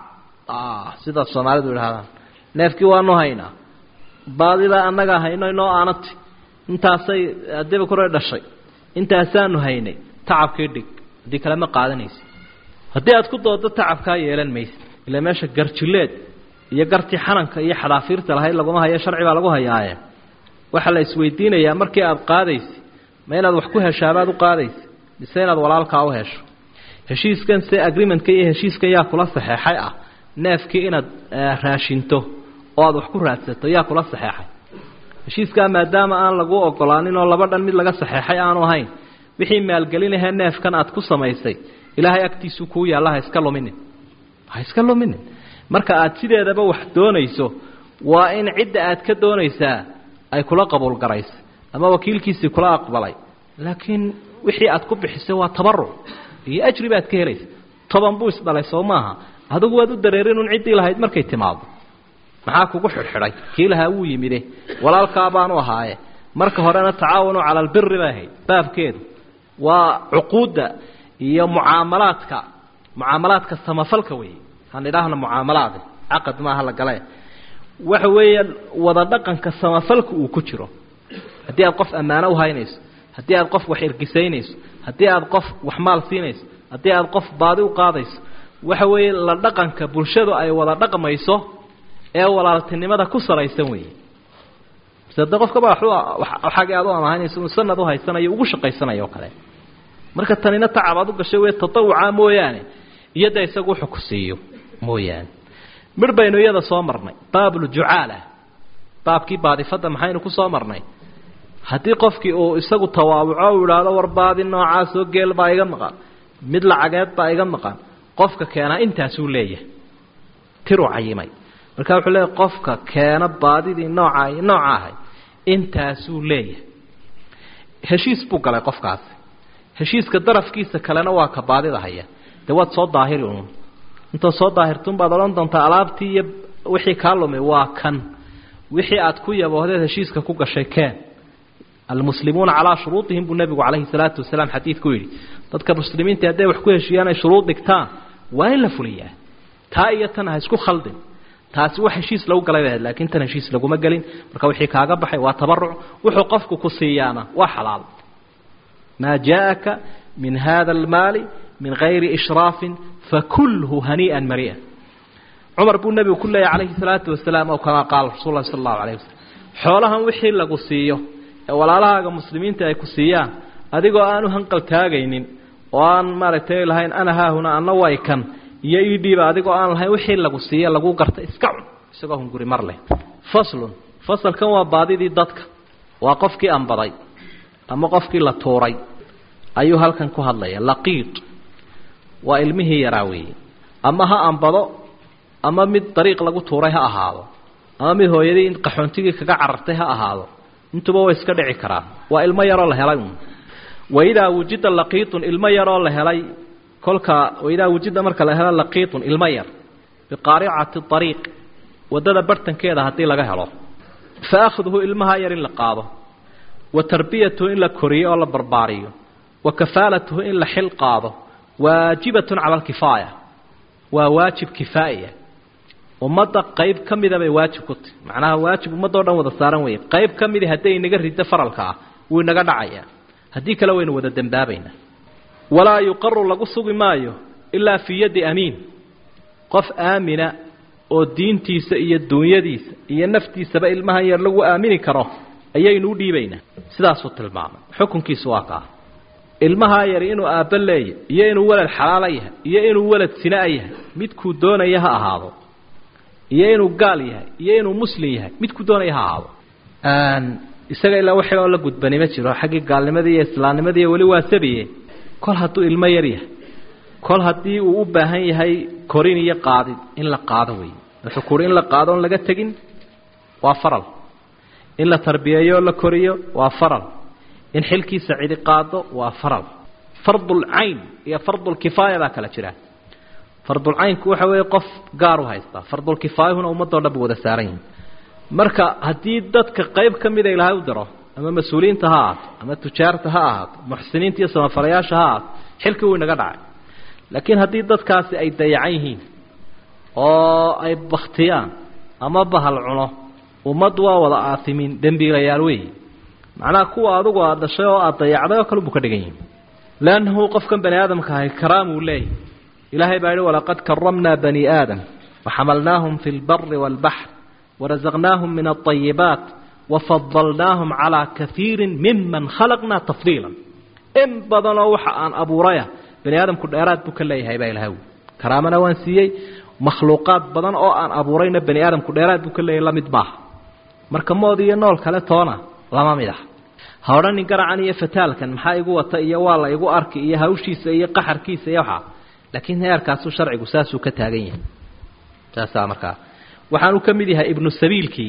sidaad soomaalidu idhahdaan neefkii waanu haynaa baadida annagaa hayno inoo aanati intaasay adiba kore dhashay intaasaanu haynay tacabkii dhig haddii kale ma qaadanaysa haddii aad ku doodo tacabkaa yeelan maysa ila meesha garjileed iyo gartii xananka iyo xadaafiirta lahayd laguma hayo sharci baa lagu hayaaye waxaa la isweydiinayaa markii aada qaadaysa ma inaad wax ku heshaabaad u qaadaysa mise inaad walaalkaa u hesho heshiiskan se agreementka iyo heshiiskan yaa kula saxeexay ah neefkii inaad raashinto oo aad wax ku raadsato yaa kula saxeexay heshiiskaa maadaama aan lagu ogolaanin oo laba dhan mid laga saxeexay aanu ahayn wixii maalgelinahee neefkan aad ku samaysay ilaahay agtiisuu kuu yaalla ha iska luminin ha iska luminin marka aad sideedaba wax doonayso waa in cidda aad ka doonaysaa ay kula qabuul garaysay ama wakiilkiisii kula aqbalay laakiin wixii aad ku bixisay waa tabaruc iyo ajri baad ka helaysa toban buu isdhalay soo maaha adigu waad u dareerinun ciddii lahayd markay timaado maxaa kugu xidhxidhay kii lahaa wuu yimide walaalkaa baanu ahaaye marka horena tacaawanu cala albiri bay ahayd baabkeedu waa cuquudda iyo mucaamalaadka mucaamalaadka samafalka weeye han idhaahna mucaamalaade caqad maaha la gale waxa weeyaan wada dhaqanka samafalka uu ku jiro haddii aad qof ammaano uhaynayso haddii aad qof wax ergisaynayso haddii aad qof wax maal siinayso haddii aad qof baadi u qaadayso waxa weeye la dhaqanka bulshadu ay wada dhaqmayso ee walaaltinimada ku salaysan weeye de qofkaba xagii aad u amahanayso uu sanad u haysanayo ugu shaqaysanayo o kale marka tanina tacab aad u gashay wey tatawuca mooyaane iyo de isagu wuxuu ku siiyo mooyaane midh baynu iyada soo marnay baabuljucaala baabkii baadifadda maxaynu ku soo marnay haddii qofkii uu isagu tawaabuco u idhaahdo war baadi noocaasoo geel baa iga maqan mid lacageed baa iga maqan qofka keenaa intaasuu leeyahay tiruu cayimay marka wuxuu leeyahy qofka keena baadidii nooca nooca ahay intaasuu leeyahay heshiis buu galay qofkaasi heshiiska darafkiisa kalena waa ka baadida haya dee waad soo daahiri uun intaad soo daahirtuun baad odhan doontaa alaabtii iyo wixii kaa lumay waa kan wixii aad ku yaboohdeed heshiiska ku gashay keen almuslimuuna calaa shuruudihim buu nebigu calayhi salaatu wasalaam xadiidku yidhi dadka muslimiinta hadday wax ku heshiiyaan ay shuruud dhigtaan waa in la fuliyaa taa iyo tan ha isku khaldin taasi wax heshiis lagu galay bahayd laakiin tan heshiis laguma gelin marka wixii kaaga baxay waa tabaruc wuxuu qofku ku siiyaana waa xalaal maa jaaaka min hada almaali min gayri ishraafin fakulhu hanii'an mari'an cumar buu nebigu ku leeyahy calayhi salaatu wasalaam oo kamaa qaala rasul lahi sala allahu alayh wasalam xoolahan wixii lagu siiyo ee walaalahaaga muslimiinta ay ku siiyaan adigoo aanu hanqal taagaynin oo aan maaragtay lahayn ana haahuna anna way kan iyo ii dhiiba adigoo aan lahayn wixii lagu siiye lagu garta iska cun isagoo hunguri mar leh faslun fasalkan waa baadidii dadka waa qofkii ambaday ama qofkii la tuuray ayuu halkan ku hadlaya laqiid waa ilmihii yaraa weeye ama ha ambado ama mid dariiq lagu tuuray ha ahaado ama mid hooyadii in qaxoontigii kaga carartay ha ahaado intuba way iska dhici karaan waa ilmo yaroo la helay un waidaa wujida laqiitun ilmo yaroo la helay kolka waidaa wujida marka la helo laqiitun ilmo yar biqaaricati ariiq waddada bartankeeda haddii laga helo fa akhduhu ilmaha yar in la qaado wa tarbiyatuhu in la koriyo oo la barbaariyo wa kafaalatuhu in la xil qaado waajibatun cala alkifaaya waa waajib kifaaiya ummadda qayb ka mida bay waajib ku tahy macnaha waajib ummaddo dhan wada saaran weeye qayb ka midi hadday inaga riddo faralka ah wuu inaga dhacayaa haddii kale waynu wada dembaabaynaa walaa yuqaru lagu sugi maayo ilaa fii yaddi amiin qof aamina oo diintiisa iyo duunyadiisa iyo naftiisaba ilmahan yar lagu aamini karo ayaynu u dhiibaynaa sidaasuu tilmaamay xukunkiisu waa kaa ilmahaa yari inuu aabba leeyahy iyo inuu welad xalaala yahay iyo inuu welad sinaa yahay midkuu doonaya ha ahaado iyo inuu gaal yahay iyo inuu muslim yahay midkuu doonaya ha ahaado isaga ilaa waxi oo la gudbani ma jiro xaggii gaalnimadii iyo islaamnimadii weli waa sabiye kol hadduu ilmo yar yahay kol haddii uu u baahan yahay korin iyo qaadid in la qaado wey wuxuu kuhi in la qaado on laga tegin waa faral in la tarbiyeeyo oo la koriyo waa faral in xilkiisa cidi qaado waa faral fardulcayn iyo fardulkifaaya baa kala jira fardulcaynku waxa weeye qof gaar u haystaa fardulkifaayahuna ummadoo dhan bu wada saaran yihin marka haddii dadka qayb ka mida ilaahay u diro ama mas-uuliyiinta ha ahaato ama tujaarta ha ahaato muxsiniinta iyo samafalayaasha ha ahaato xilkii wuu inaga dhacay laakiin haddii dadkaasi ay dayacan yihiin oo ay baktiyaan ama bahal cuno ummaddu waa wada aatimiin dembiilayaal weeyi macnaha kuwa adugu aad dhashay oo aad dayacday oo kale buu ka dhigan yihi leannahu qofkan bani aadamka ahay karaamuu leeyahy ilaahay baa yihi walaqad karamnaa bani aadam waxamalnaahum fi lbari waalbaxr warazaqnaahum min alطayibaat wafadalnaahum calaa kaiiri miman khalaqnaa tafdiila in badanoo waxa aan abuuraya bani aadamku dheeraad buu ka leeyahay baa ilahay karaamana waan siiyey makhluuqaad badan oo aan abuurayna bani aadamku dheeraad buu ka leeyahay lamid maaha marka mood iyo nool kale toona lama mid ah ha odhanin garacan iyo fataalkan maxaa igu wata iyo waa la igu arki iyo hawshiisa iyo qaxarkiisa iyo waxaa laakiin heerkaasuu sharcigu saasuu ka taagan yahay saasaa markaa waxaanu ka mid yahay ibnu sabiilkii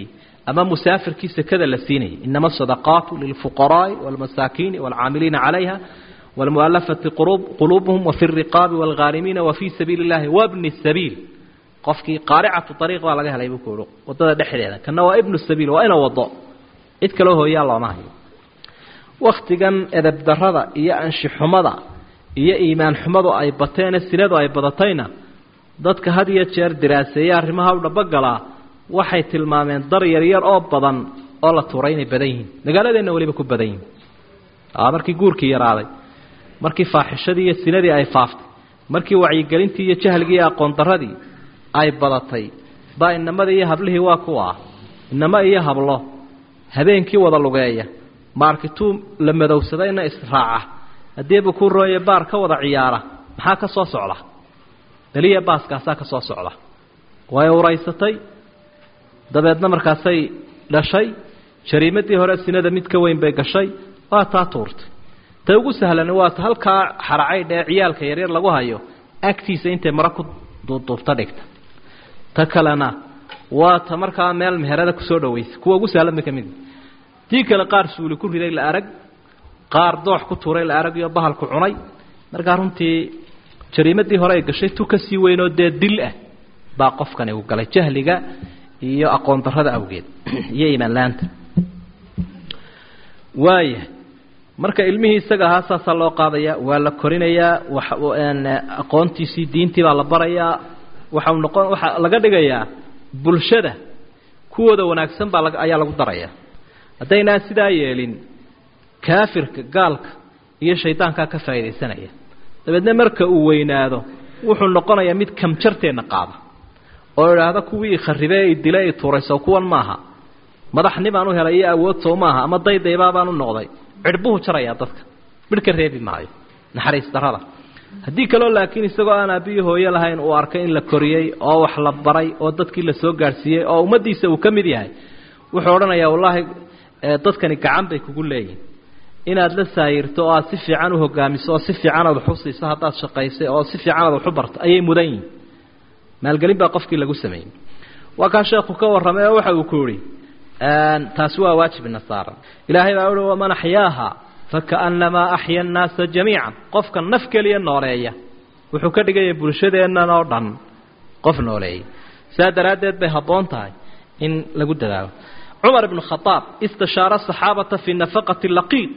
ama musaafirkii sekada la siinayay inama asadaqaatu lilfuqaraai wاlmasaakiini wاlcaamiliina calayha wاlmualafati quluubuhum wafi الriqaabi wاlghaarimiina wafii sabiili اllahi wabni الsabiil qofkii qaaricatu ariiq baa laga helay buu ku uhi wadada dhexdeeda kana waa ibnu sabiil waa ina wado cid kaloo hooyaa looma hayo waktigan edebdarada iyo anshixumada iyo iimaan xumadu ay bateene sinadu ay badatayna dadka had iyo jeer diraaseeya arrimaha u dhabogalaa waxay tilmaameen dar yaryar oo badan oo la tuuray inay badan yihiin magaaladeenna weliba ku badan yihiin markii guurkii yaraaday markii faaxishadii iyo sinadii ay faaftay markii wacyigelintii iyo jahligii iyo aqoon daradii ay badatay baa inamadii iyo hablihii waa kuwa ah inamo iyo hablo habeenkii wada lugeeya maarkituu la madowsadayna israaca haddiiba ku rooye baar ka wada ciyaara maxaa ka soo socda beliya baaskaasaa ka soo socda way uraysatay dabeedna markaasay dhashay jariimadii hore sinada mid ka weyn bay gashay waa taa tuurtay ta ugu sahlani waa ta halkaa xaracaydh ee ciyaalka yaryar lagu hayo agtiisa intay maro ku duubduubta dhigta ta kalena waa ta markaa meel meherada kusoo dhawaysa kuwa ugu sahlan bay ka mid tii kale qaar suuli ku riday la arag qaar doox ku tuuray la arag iyo bahalku cunay markaa runtii jariimadii hore ay gashay tu ka sii weynoo dee dil ah baa qofkani uu galay jahliga iyo aqoon darrada awgeed iyo iimaanlaanta waaya marka ilmihii isaga ahaa saasaa loo qaadaya waa la korinayaa aqoontiisii diintii baa la barayaa waxau noqon waxaa laga dhigayaa bulshada kuwooda wanaagsan baa ayaa lagu daraya haddaynaan sidaa yeelin kaafirka gaalka iyo shaydaankaa ka faa'iidaysanaya dabeedna marka uu weynaado wuxuu noqonayaa mid kamjarteenna qaada oo idhaahda kuwii ikharribe i dile i tuurayso kuwan maaha madaxnibaan u helay iyo awood soo maaha ama daydaybaabaan u noqday cidhbuhu jarayaa dadka midh ka reebi maayo naxariis darrada haddii kaloo laakiin isagoo aan aabbiyi hooyo lahayn uu arkay in la koriyey oo wax la baray oo dadkii la soo gaadhsiiyey oo ummaddiisa uu ka mid yahay wuxuu odhanayaa wallaahi dadkani gacan bay kugu leeyihin inaad la saayirto oo aad si fiican u hogaamiso oo si fiican aad wax u siiso haddaad shaqaysay oo si fiican aad wax u barto ayay mudan yihin maalgelin baa qofkii lagu sameeyey waa kaa sheekhu ka warramay oo waxa uu ku yihi taasi waa waajib nasaara ilaahay baa uhi waman axyaaha fakaannamaa axya annaasa jamiican qofka naf keliya nooleeya wuxuu ka dhigaya bulshadeennan oo dhan qof nooleeya saa daraaddeed bay habboon tahay in lagu dadaalo cumar ibnu khadaab istashaara saxaabata fii nafaqati laqiid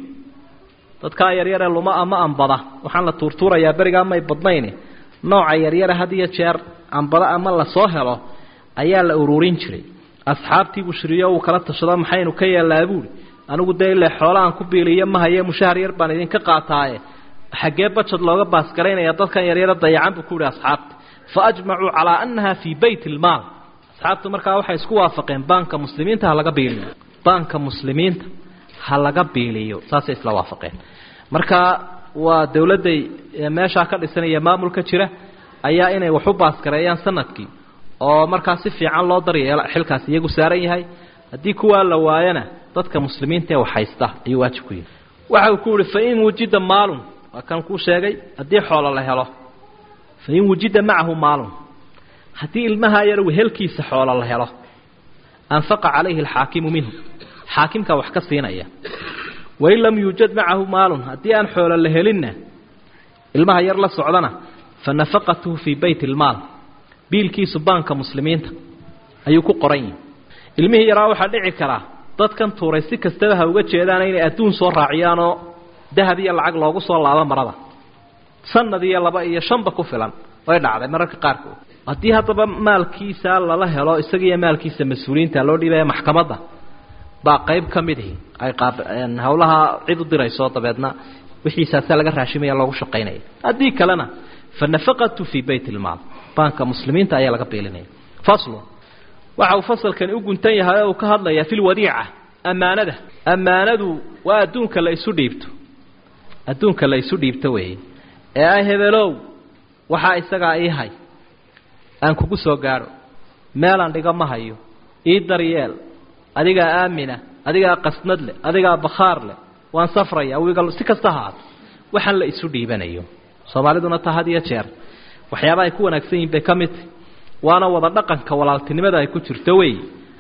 dadkaa yaryaree luma ama ambada waxaan la tuurtuurayaa berigaa may badnayne nooca yaryare had iyo jeer ambada ama lasoo helo ayaa la ururin jiray asxaabtii bushriyo uu kala tashado maxaynu ka yeellaa buuri anigu dee ile xoola aan ku biiliyo mahaye mushahar yar baan idinka qaataaye xaggee bajad looga baasgaraynaya dadkan yaryaro dayacan buu ku yihi asxaabta fa ajmacuu calaa annaha fii bayt ilmaal asxaabtu markaa waxay isku waafaqeen baanka muslimiinta ha laga biiliyo baanka muslimiinta ha laga biiliyo saasay isla waafaqeen marka waa dowladday meeshaa ka dhisanaya maamulka jira ayaa inay wax u baasgareeyaan sanadkii oo markaa si fiican loo daryeelo xilkaas iyagu saaran yahay haddii kuwaa la waayana dadka muslimiinta ee wax haysta ayuu waajib ku yihi waxa uu ku yihi fain wujida maalun waa kan kuu sheegay haddii xoolo la helo fain wujida macahu maalun haddii ilmaha yar wehelkiisa xoolo la helo anfaqa calayhi alxaakimu minhu xaakimkaa wax ka siinaya wain lam yuujad macahu maalun haddii aan xoolo la helinna ilmaha yar la socdana fa nafaqatuhu fii bayt ilmaal biilkiisu baanka muslimiinta ayuu ku qoran yihi ilmihii yaraa waxaa dhici karaa dadkan tuuray si kastaba ha uga jeedaana inay adduun soo raaciyaanoo dahab iyo lacag loogu soo laabo marada sanad iyo laba iyo shanba ku filan way dhacday mararka qaarkood haddii haddaba maalkiisa lala helo isagiiyo maalkiisa mas-uuliyiinta loo dhiibaya maxkamadda baa qayb ka midihi ay hawlaha cid u dirayso dabeedna wixiisaasa laga raashimaya loogu shaqaynaya haddii kalena fa nafaqatu fii bayt ilmaal baanka muslimiinta ayaa laga biilinaya faslu waxa uu fasalkani u guntan yahay oo uu ka hadlayaa fi lwadiica ammaanada ammaanadu waa adduunka la isu dhiibto adduunka la isu dhiibto weeye ee ah hebelow waxaa isagaa ii hay aan kugu soo gaadho meelaan dhigo ma hayo ii daryeel adigaa aamina adigaa qasnad leh adigaa bakhaar leh waan safraya wiga si kasta haato waxaan la isu dhiibanayo soomaaliduna taa had iyo jeer waxyaaba ay ku wanaagsan yihin bay ka mid tahy waana wada dhaqanka walaaltinimada ay ku jirto wey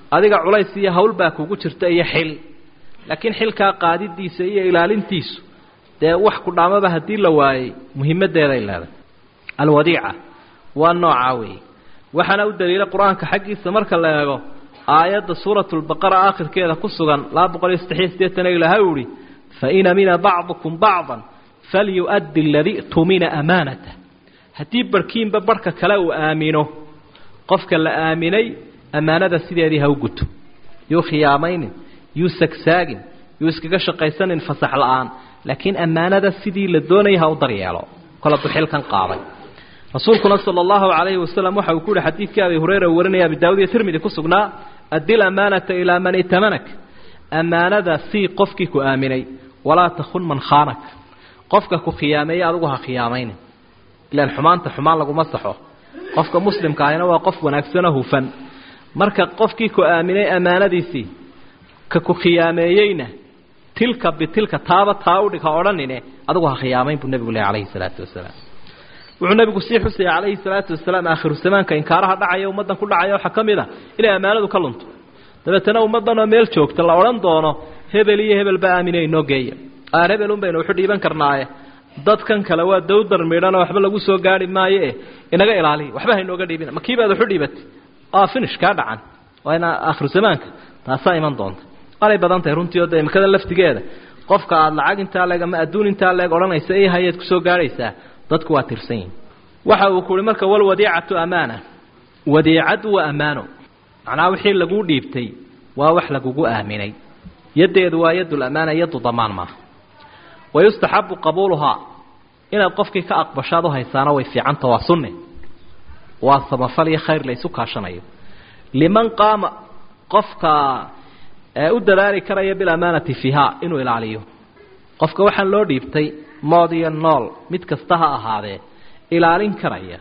adiga culays iyo hawl baa kugu jirta iyo xil laakiin xilkaa qaadidiisa iyo ilaalintiisu dee wax ku dhaamaba haddii la waayey muhimadeeday leedahay alwadiica waa noocaa weeye waxaana u daliila qur-aanka xaggiisa marka la eego aayadda suuratulbaqara aakhirkeeda ku sugan laba boqol iyo saddexiyo siddeetana ilaahay u ihi fain amina bacdukum bacdan falyu'addi aladii tumina amaanatah haddii barhkiinba barhka kale uu aamino qofka la aaminay ammaanada sideedii ha u guto yuu khiyaamaynin yuu sagsaagin yuu iskaga shaqaysanin fasax la-aan laakiin ammaanada sidii la doonaya ha u daryeelo kol hadduu xilkan qaaday rasuulkuna sala allahu calayhi wasalam waxa uu ku yihi xadiidkii abi hureyra warinaya abi daawud iyo tirmidi ku sugnaa addi lamaanata ilaa man itamanag ammaanada sii qofkii ku aaminay walaa takun man khaanak qofka ku khiyaameeye adigu ha khiyaamaynin ilaan xumaanta xumaan laguma saxo qofka muslimka ahina waa qof wanaagsanoo hufan marka qofkii ku aaminay ammaanadiisii ka ku khiyaameeyeyna tilka bitilka taaba taa udhig ha odhanine adigu ha khiyaamayn buu nebigu leh calayhi salaatu wasalaam wuxuu nebigu sii xusaya calayhi salaatu wasalaam aakhiru zamaanka inkaaraha dhacaya ummaddan ku dhacaya waxaa ka mid a inay ammaanadu ka lunto dabeetana ummaddan oo meel joogta la odhan doono hebel iyo hebelba aamine inoo geeya aar hebel un baynu wuxu dhiiban karnaaye dadkan kale waa dawdar midhanoo waxba lagu soo gaari maayo e inaga ilaaliya waxba haynooga dhiibina ma kiibaad waxu dhiibatay aa finish kaa dhacan waa ina aakhiru zamaanka taasaa iman doonta waanay badan tahay runtii oo de imikada laftigeeda qofka aada lacag intaa leeg ama adduun intaa leeg odhanaysa i hayaad kusoo gaadhaysaa dadku waa tirsan yihin waxa uu ku uhi marka walwadiicatu amaana wadiicadu waa ammaano macnaha wixii laguu dhiibtay waa wax lagugu aaminay yaddeedu waa yadul amaana yaddu damaan maaha wayustaxabu qabuuluhaa inaad qofkii ka aqbashaad u haysaana way fiicanta waa sunne waa samafal iyo khayr la ysu kaashanayo liman qaama qofka u dadaali karaya bilamaanati fiiha inuu ilaaliyo qofka waxaan loo dhiibtay mood iyo nool mid kasta ha ahaadee ilaalin karaya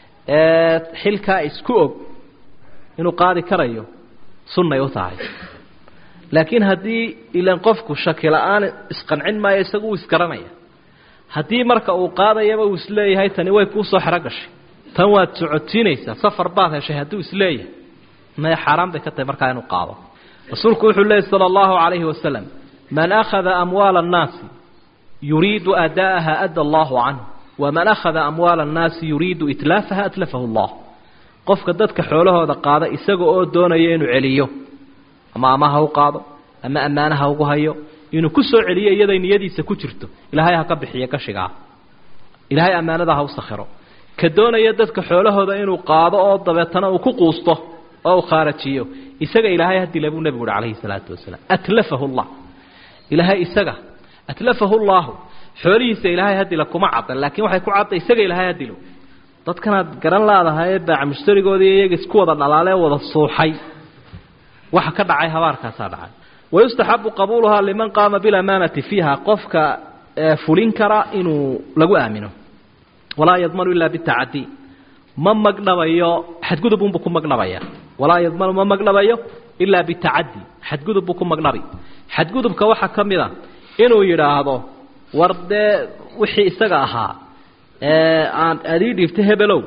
xilkaa isku og inuu qaadi karayo sunnay u tahay laakiin haddii ilan qofku shaki la-aan isqancin maayo isagu uu isgaranaya haddii marka uu qaadayaba uu isleeyahay tani way kuusoo xero gashay tan waad socotiinaysaa safar baad heshay hadduu isleeyahay maya xaaraan bay ka tahay markaa inuu qaado rasuulku wuxuu leeyay sala allahu calayhi wasalam man akhada amwaala annaasi yuriidu ada'aha adda allahu canhu waman akhada amwaala annaasi yuriidu itlaafaha atlafahu allah qofka dadka xoolahooda qaada isaga oo doonaya inuu celiyo ama ama ha u qaado ama ammaana ha ugu hayo inuu ku soo celiyo iyaday niyadiisa ku jirto ilaahay ha ka bixiyo gashigaa ilaahay ammaanada ha u sakhiro ka doonaya dadka xoolahooda inuu qaado oo dabeetana uu ku quusto oo uu khaarajiyo isaga ilaahay hadila buu nebigu uhi calayhi salaatu wasalaam atlafahu llah ilaahay isaga atlafahu llaahu xoolihiisa ilaahay hadila kuma caddan laakiin waxay ku cadda isaga ilaahay hadilo dadkanaad garan laadahay ee baaca mushtarigoodii iyaga isku wada dhalaalee wada suuxay waxa ka dhacay habaarkaasaa dhacay wayustaxabu qabuuluhaa liman qaama bilamaanati fiiha qofka fulin kara inuu lagu aamino walaa yadmanu ilaa bitacadi ma magdhabayo xadgudub unbuu ku magdhabaya walaa yadmanu ma magdhabayo ilaa bitacadi xadgudub buu ku magdhabi xadgudubka waxaa ka mid a inuu yidhaahdo war dee wixii isaga ahaa aan aad ii dhiibtay hebelow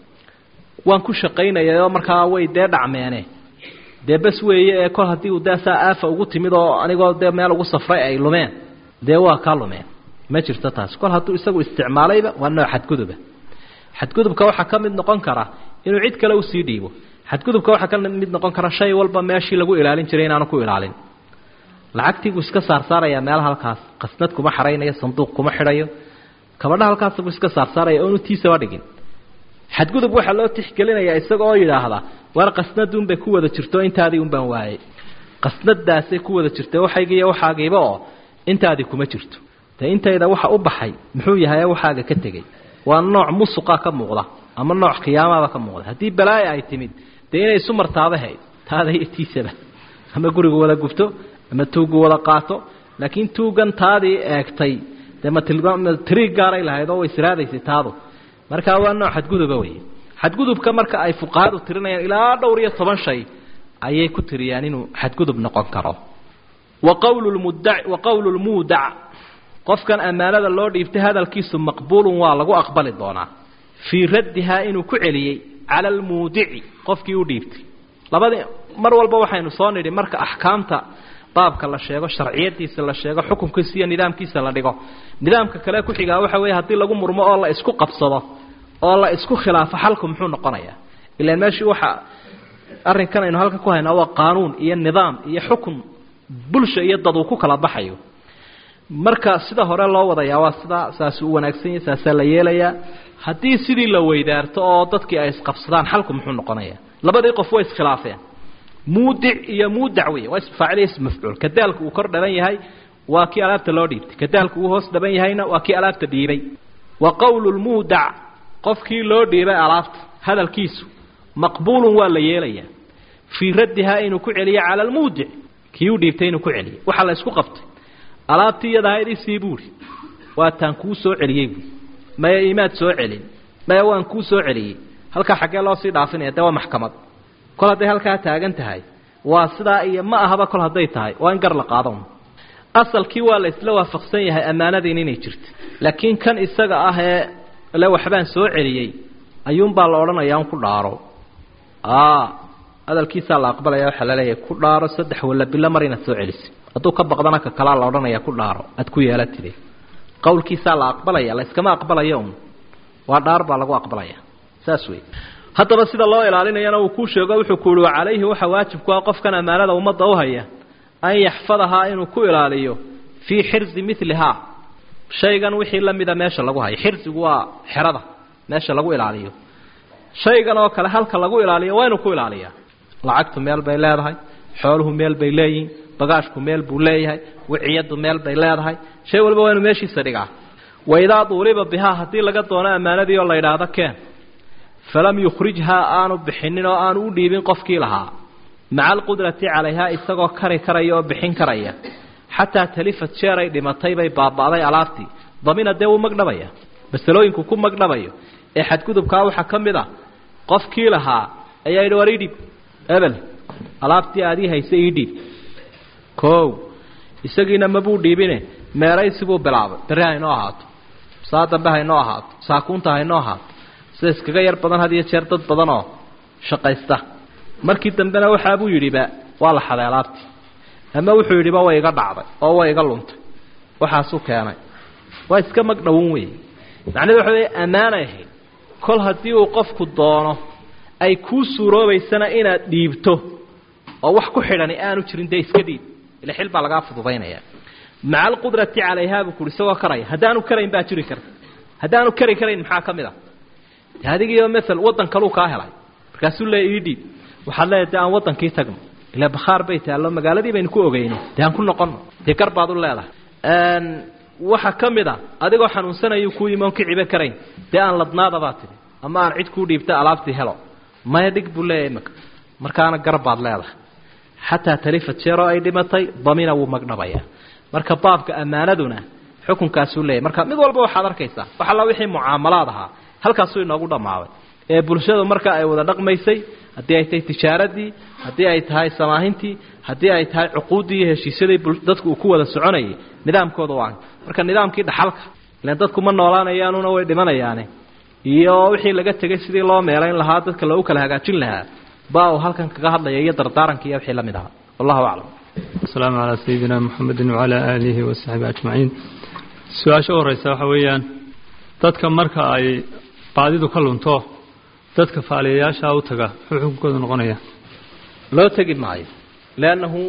waan ku shaqaynayayoo markaa way dee dhacmeene dee bas weeye ee kol haddii uu dee saa aafa ugu timid oo anigoo dee meel ugu safray ay lumeen dee waa kaa lumeen ma jirto taas kol hadduu isagu isticmaalayba waa nooc xadguduba xadgudubka waxaa ka mid noqon kara inuu cid kale usii dhiibo xadgudubka waxaa ka mid noqon kara shay walba meeshii lagu ilaalin jiray inaanu ku ilaalin lacagtiibuu iska saarsaarayaa meelaha halkaas qasnad kuma xaraynayo sanduuq kuma xidhayo kabadha halkaasbuu iska saarsaaraya oonu tiisaba dhigin xadgudub waxaa loo tixgelinayaa isaga oo yidhaahda war qasnadunbay ku wada jirto intaadii un baan waayey qasnadaasay ku wada jirta waxaygiiyo waxaagiiba oo intaadii kuma jirto dee intayda waxa u baxay muxuu yahay waxaaga ka tegey waa nooc musuqa ka muuqda ama nooc khiyaamaba ka muuqda haddii balaayo ay timid dee inay isu martaaba hayd taada iyo tiisaba ama gurigu wada gubto ama tuugu wada qaato laakiin tuugan taadii eegtay dee ma tiriig gaaray lahayd oo way siraadaysay taadu markaa waa nooc xadguduba wey xadgudubka marka ay fuqahadu tirinayaan ilaa dhowr iyo toban shay ayay ku tiriyaan inuu xadgudub noqon karo wa qawlu lmudac wa qawlu lmuudac qofkan ammaanada loo dhiibtay hadalkiisu maqbuulun waa lagu aqbali doonaa fii raddihaa inuu ku celiyey cala almuudici qofkii u dhiibtay labadii mar walba waxaynu soo nidhi marka axkaamta baabka la sheego sharciyadiisa la sheego xukunkiisa iyo nidaamkiisa la dhigo nidaamka kale ku xigaa waxa weeye haddii lagu murmo oo la isku qabsado oo la isku khilaafo xalku muxuu noqonayaa ilaan meeshii waxa arrinkan aynu halkan ku haynaa waa qaanuun iyo nidaam iyo xukun bulsha iyo dad uu ku kala baxayo marka sida hore loo wadayaa waa sidaa saasuu u wanaagsan yahay saasaa la yeelayaa haddii sidii la weydaarto oo dadkii ay isqabsadaan xalku muxuu noqonayaa labadii qof way iskhilaafeen muudic iyo muudac wey waa isfaacil ism mafcuul kadaalku uu kor dhaban yahay waa kii alaabta loo dhiibtay kadaalku uu hoos dhaban yahayna waa kii alaabta dhiibay wa qowlu lmuudac qofkii loo dhiibay alaabta hadalkiisu maqbuulun waa la yeelayaa fii raddihaa inuu ku celiyo cala almuudic kii u dhiibtay inuu ku celiyo waxaa la isku qabtay alaabtii iyadahayd isii buuri waa taan kuu soo celiyey buui maya imaad soo celin maya waan kuu soo celiyey halkaa xaggee loo sii dhaafinaya dee waa maxkamad kol hadday halkaa taagan tahay waa sidaa iyo ma ahaba kol hadday tahay waa in gar la qaado asalkii waa la isla waafaqsan yahay ammaanadiin inay jirto laakiin kan isaga ah ee le waxbaan soo celiyey ayuunbaa la odhanayaa un ku dhaaro hadalkiisaa la aqbalaya waxaa laleeyahay ku dhaaro saddex walla bilo mar inaad soo celisay hadduu ka baqdana ka kalaa la odhanaya ku dhaaro aad ku yeelatide qowlkiisaa la aqbalaya la iskama aqbalayo un waa dhaar baa lagu aqbalaya saas wey haddaba sida loo ilaalinayana uu kuu sheego wuxuu ku uhi wa calayhi waxa waajib ku ah qofkan ammaanada ummadda u haya an yaxfadahaa inuu ku ilaaliyo fii xirzi milihaa shaygan wixii la mida meesha lagu hayo xirsigu waa xerada meesha lagu ilaaliyo shaygan oo kale halka lagu ilaaliyo waa inuu ku ilaaliyaa lacagtu meel bay leedahay xooluhu meel bay leeyihiin bagaashku meel buu leeyahay wiciyadu meel bay leedahay shay walba waa inuu meeshiisa dhigaa waidaa duuliba bihaa haddii laga doono ammaanadii oo la yidhaahdo keen falam yukhrijhaa aanu bixinin oo aanu u dhiibin qofkii lahaa maca alqudrati calayhaa isagoo kari karaya oo bixin karaya xataa talifad jeer ay dhimatay bay baaba'day alaabtii damina dee wuu magdhabaya masalooyinku ku magdhabayo ee xadgudubkaa waxaa ka mid a qofkii lahaa ayaa yidhi war idhiib ebel alaabtii aadii haysa ii dhiib kow isagiina mabuu dhiibine meeraysi buu bilaabay berri haynoo ahaato saa dambe haynoo ahaato saakuunta haynoo ahaato sida iskaga yar badan had iyo jeer dad badan oo shaqaysta markii dambena waxaabuu yidhiba waa la xaday alaabtii ama wuxuu yidhiba way iga dhacday oo way iga luntay waxaasuu keenay waa iska magdhowon wey macnahedu waxa wey ammaanay ahayd kol haddii uu qofku doono ay kuu suuroobaysana inaad dhiibto oo wax ku xidhani aanu jirin dee iska dhiib ila xil baa lagaa fududaynaya maca alqudrati calayhaa buu kuhi isagoo karaya haddaanu karayn baa jiri karta haddaanu kari karayn maxaa ka mid a de adigiiyo maal waddan kaluu kaa helay markaasuu leey ii dhiib waxaad leedahay de aan waddankii tagno ilaa bakhaar bay taallo magaaladii baynu ku ogeyno dee aan ku noqonno dee gar baad u leedahay waxa ka mid a adigoo xanuunsanayuu kuu yimi oon ka cibe karayn dee aan ladnaada baa tidhi ama aan cid kuu dhiibta alaabtii helo maya dhig buu leeyahay imaka markaana gar baad leedahay xataa talifad jeeroo ay dhimatay damina wuu magdhabaya marka baabka ammaanaduna xukunkaasuu leeyahy marka mid walba waxaad arkaysaa wax alla wixii mucaamalaad ahaa halkaasuu inoogu dhammaaday ee bulshadu marka ay wada dhaqmaysay haddii ay tahay tijaaradii haddii ay tahay samaahintii haddii ay tahay cuquuddii iyo heshiisyadii dadku uu ku wada soconayay nidaamkooda waa marka nidaamkii dhaxalka ilan dadku ma noolaanayaanuna way dhimanayaane iyo wixii laga tegay sidii loo meelayn lahaa dadka loogu kala hagaajin lahaa baa uu halkan kaga hadlaya iyo dardaaranka iyo wixii la mid ahaa wallahu aclam asalaamu calaa sayidina muxamedin wacalaa aalihi wasaxbi ajmaciin su-aasha u horeysa waxa weeyaan dadka marka ay baadidu ka lunto dadka faaliyayaasha u taga muxuu xukunkoodu noqonaya loo tegi maayo leannahu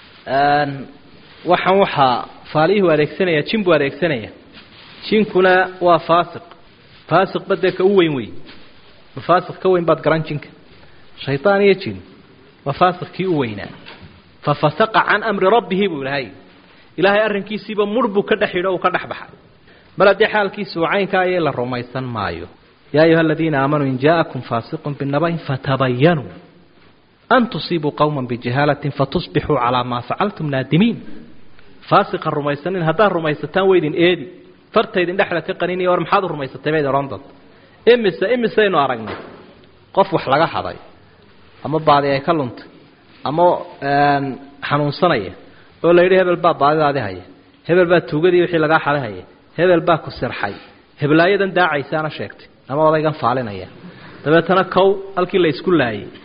waxaan waxaa faaliyuhu adeegsanaya jin buu adeegsanaya jinkuna waa faasiq faasiq badee ka u weyn wey faasiq ka weyn baad garan jinka shaytaan iyo jin waa faasiq kii u weynaa fafasaqa can amri rabbihi buu ilahay ilaahay arrinkiisiiba mur buu ka dhex yidho uu ka dhex baxay mar haddii xaalkiisu caynka ayay la rumaysan maayo yaa ayuha aladiina aamanuu in jaa'akum faasiqun binabayn fatabayanuu an tusiibuu qowma bijahaalatin fatusbixuu calaa maa facaltum naadimiin faasiqa rumaysanin haddaad rumaysataan weydin eedi fartaydin dhexda ka qaninaya war maxaad u rumaysatay bayd odhan doonta imise imisaynu aragnay qof wax laga haday ama baadi ay ka luntay ama xanuunsanaya oo la yidhi hebel baa baadidaadi haya hebel baa tuugadii wixii lagaa xaday haya hebel baa ku sirxay heblaayadan daacaysaana sheegtay ama odaygan faalinaya dabeetana kow halkii la isku laayay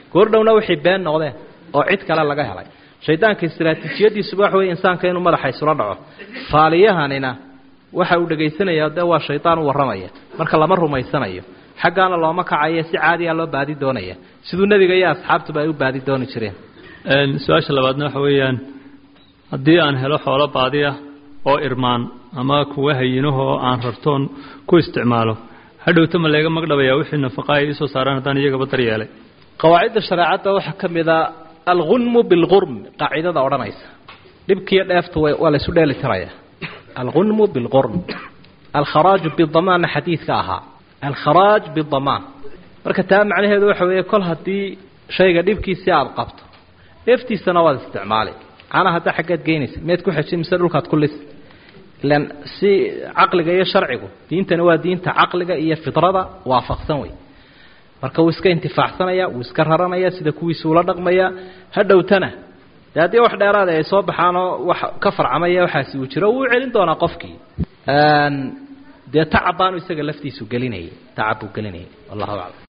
goordhowna wixii been noqdeen oo cid kale laga helay shaydaanka istraatiijiyadiisuba waxa wey insaanka inuu madaxa isula dhaco faaliyahanina waxa uu dhegaysanaya dee waa shaydaan u warramaya marka lama rumaysanayo xaggaana looma kacayo si caadiya loo baadi doonaya siduu nebiga iyo asxaabtuba ay u baadi dooni jireen su-aasha labaadna waxa weeyaan haddii aan helo xoolo baadiya oo irmaan ama kuwa hayinaho oo aan rartoon ku isticmaalo hadhowta ma leega magdhabaya wixii nafaqa ay iisoo saaraan haddaan iyagaba daryeelay qawaacidda shareecadda waxaa ka mid a algunmu bilgurm qaacidada odhanaysa dhibkiiyo dheeftu waa laysu dheeli tiraya algunmu bilgurm alkharaaju bidamaanna xadiidka ahaa alkharaaj bidamaan marka taa macnaheedu waxa weeye kol haddii shayga dhibkiisii aada qabto dheeftiisana waad isticmaali cana hadda xaggeed geynaysa meed ku xejin mise dhulkaad ku lis ilan si caqliga iyo sharcigu diintani waa diinta caqliga iyo fidrada waafaqsan wey marka wuu iska intifaacsanaya wuu iska raranaya sida kuwiisu ula dhaqmaya hadhowtana dee haddii wax dheeraada ay soo baxaanoo wax ka farcamaya waxaasi uu jiro wuu celin doonaa qofkii dee tacab baanu isaga laftiisu gelinayay tacab buu gelinayay wallahu aclam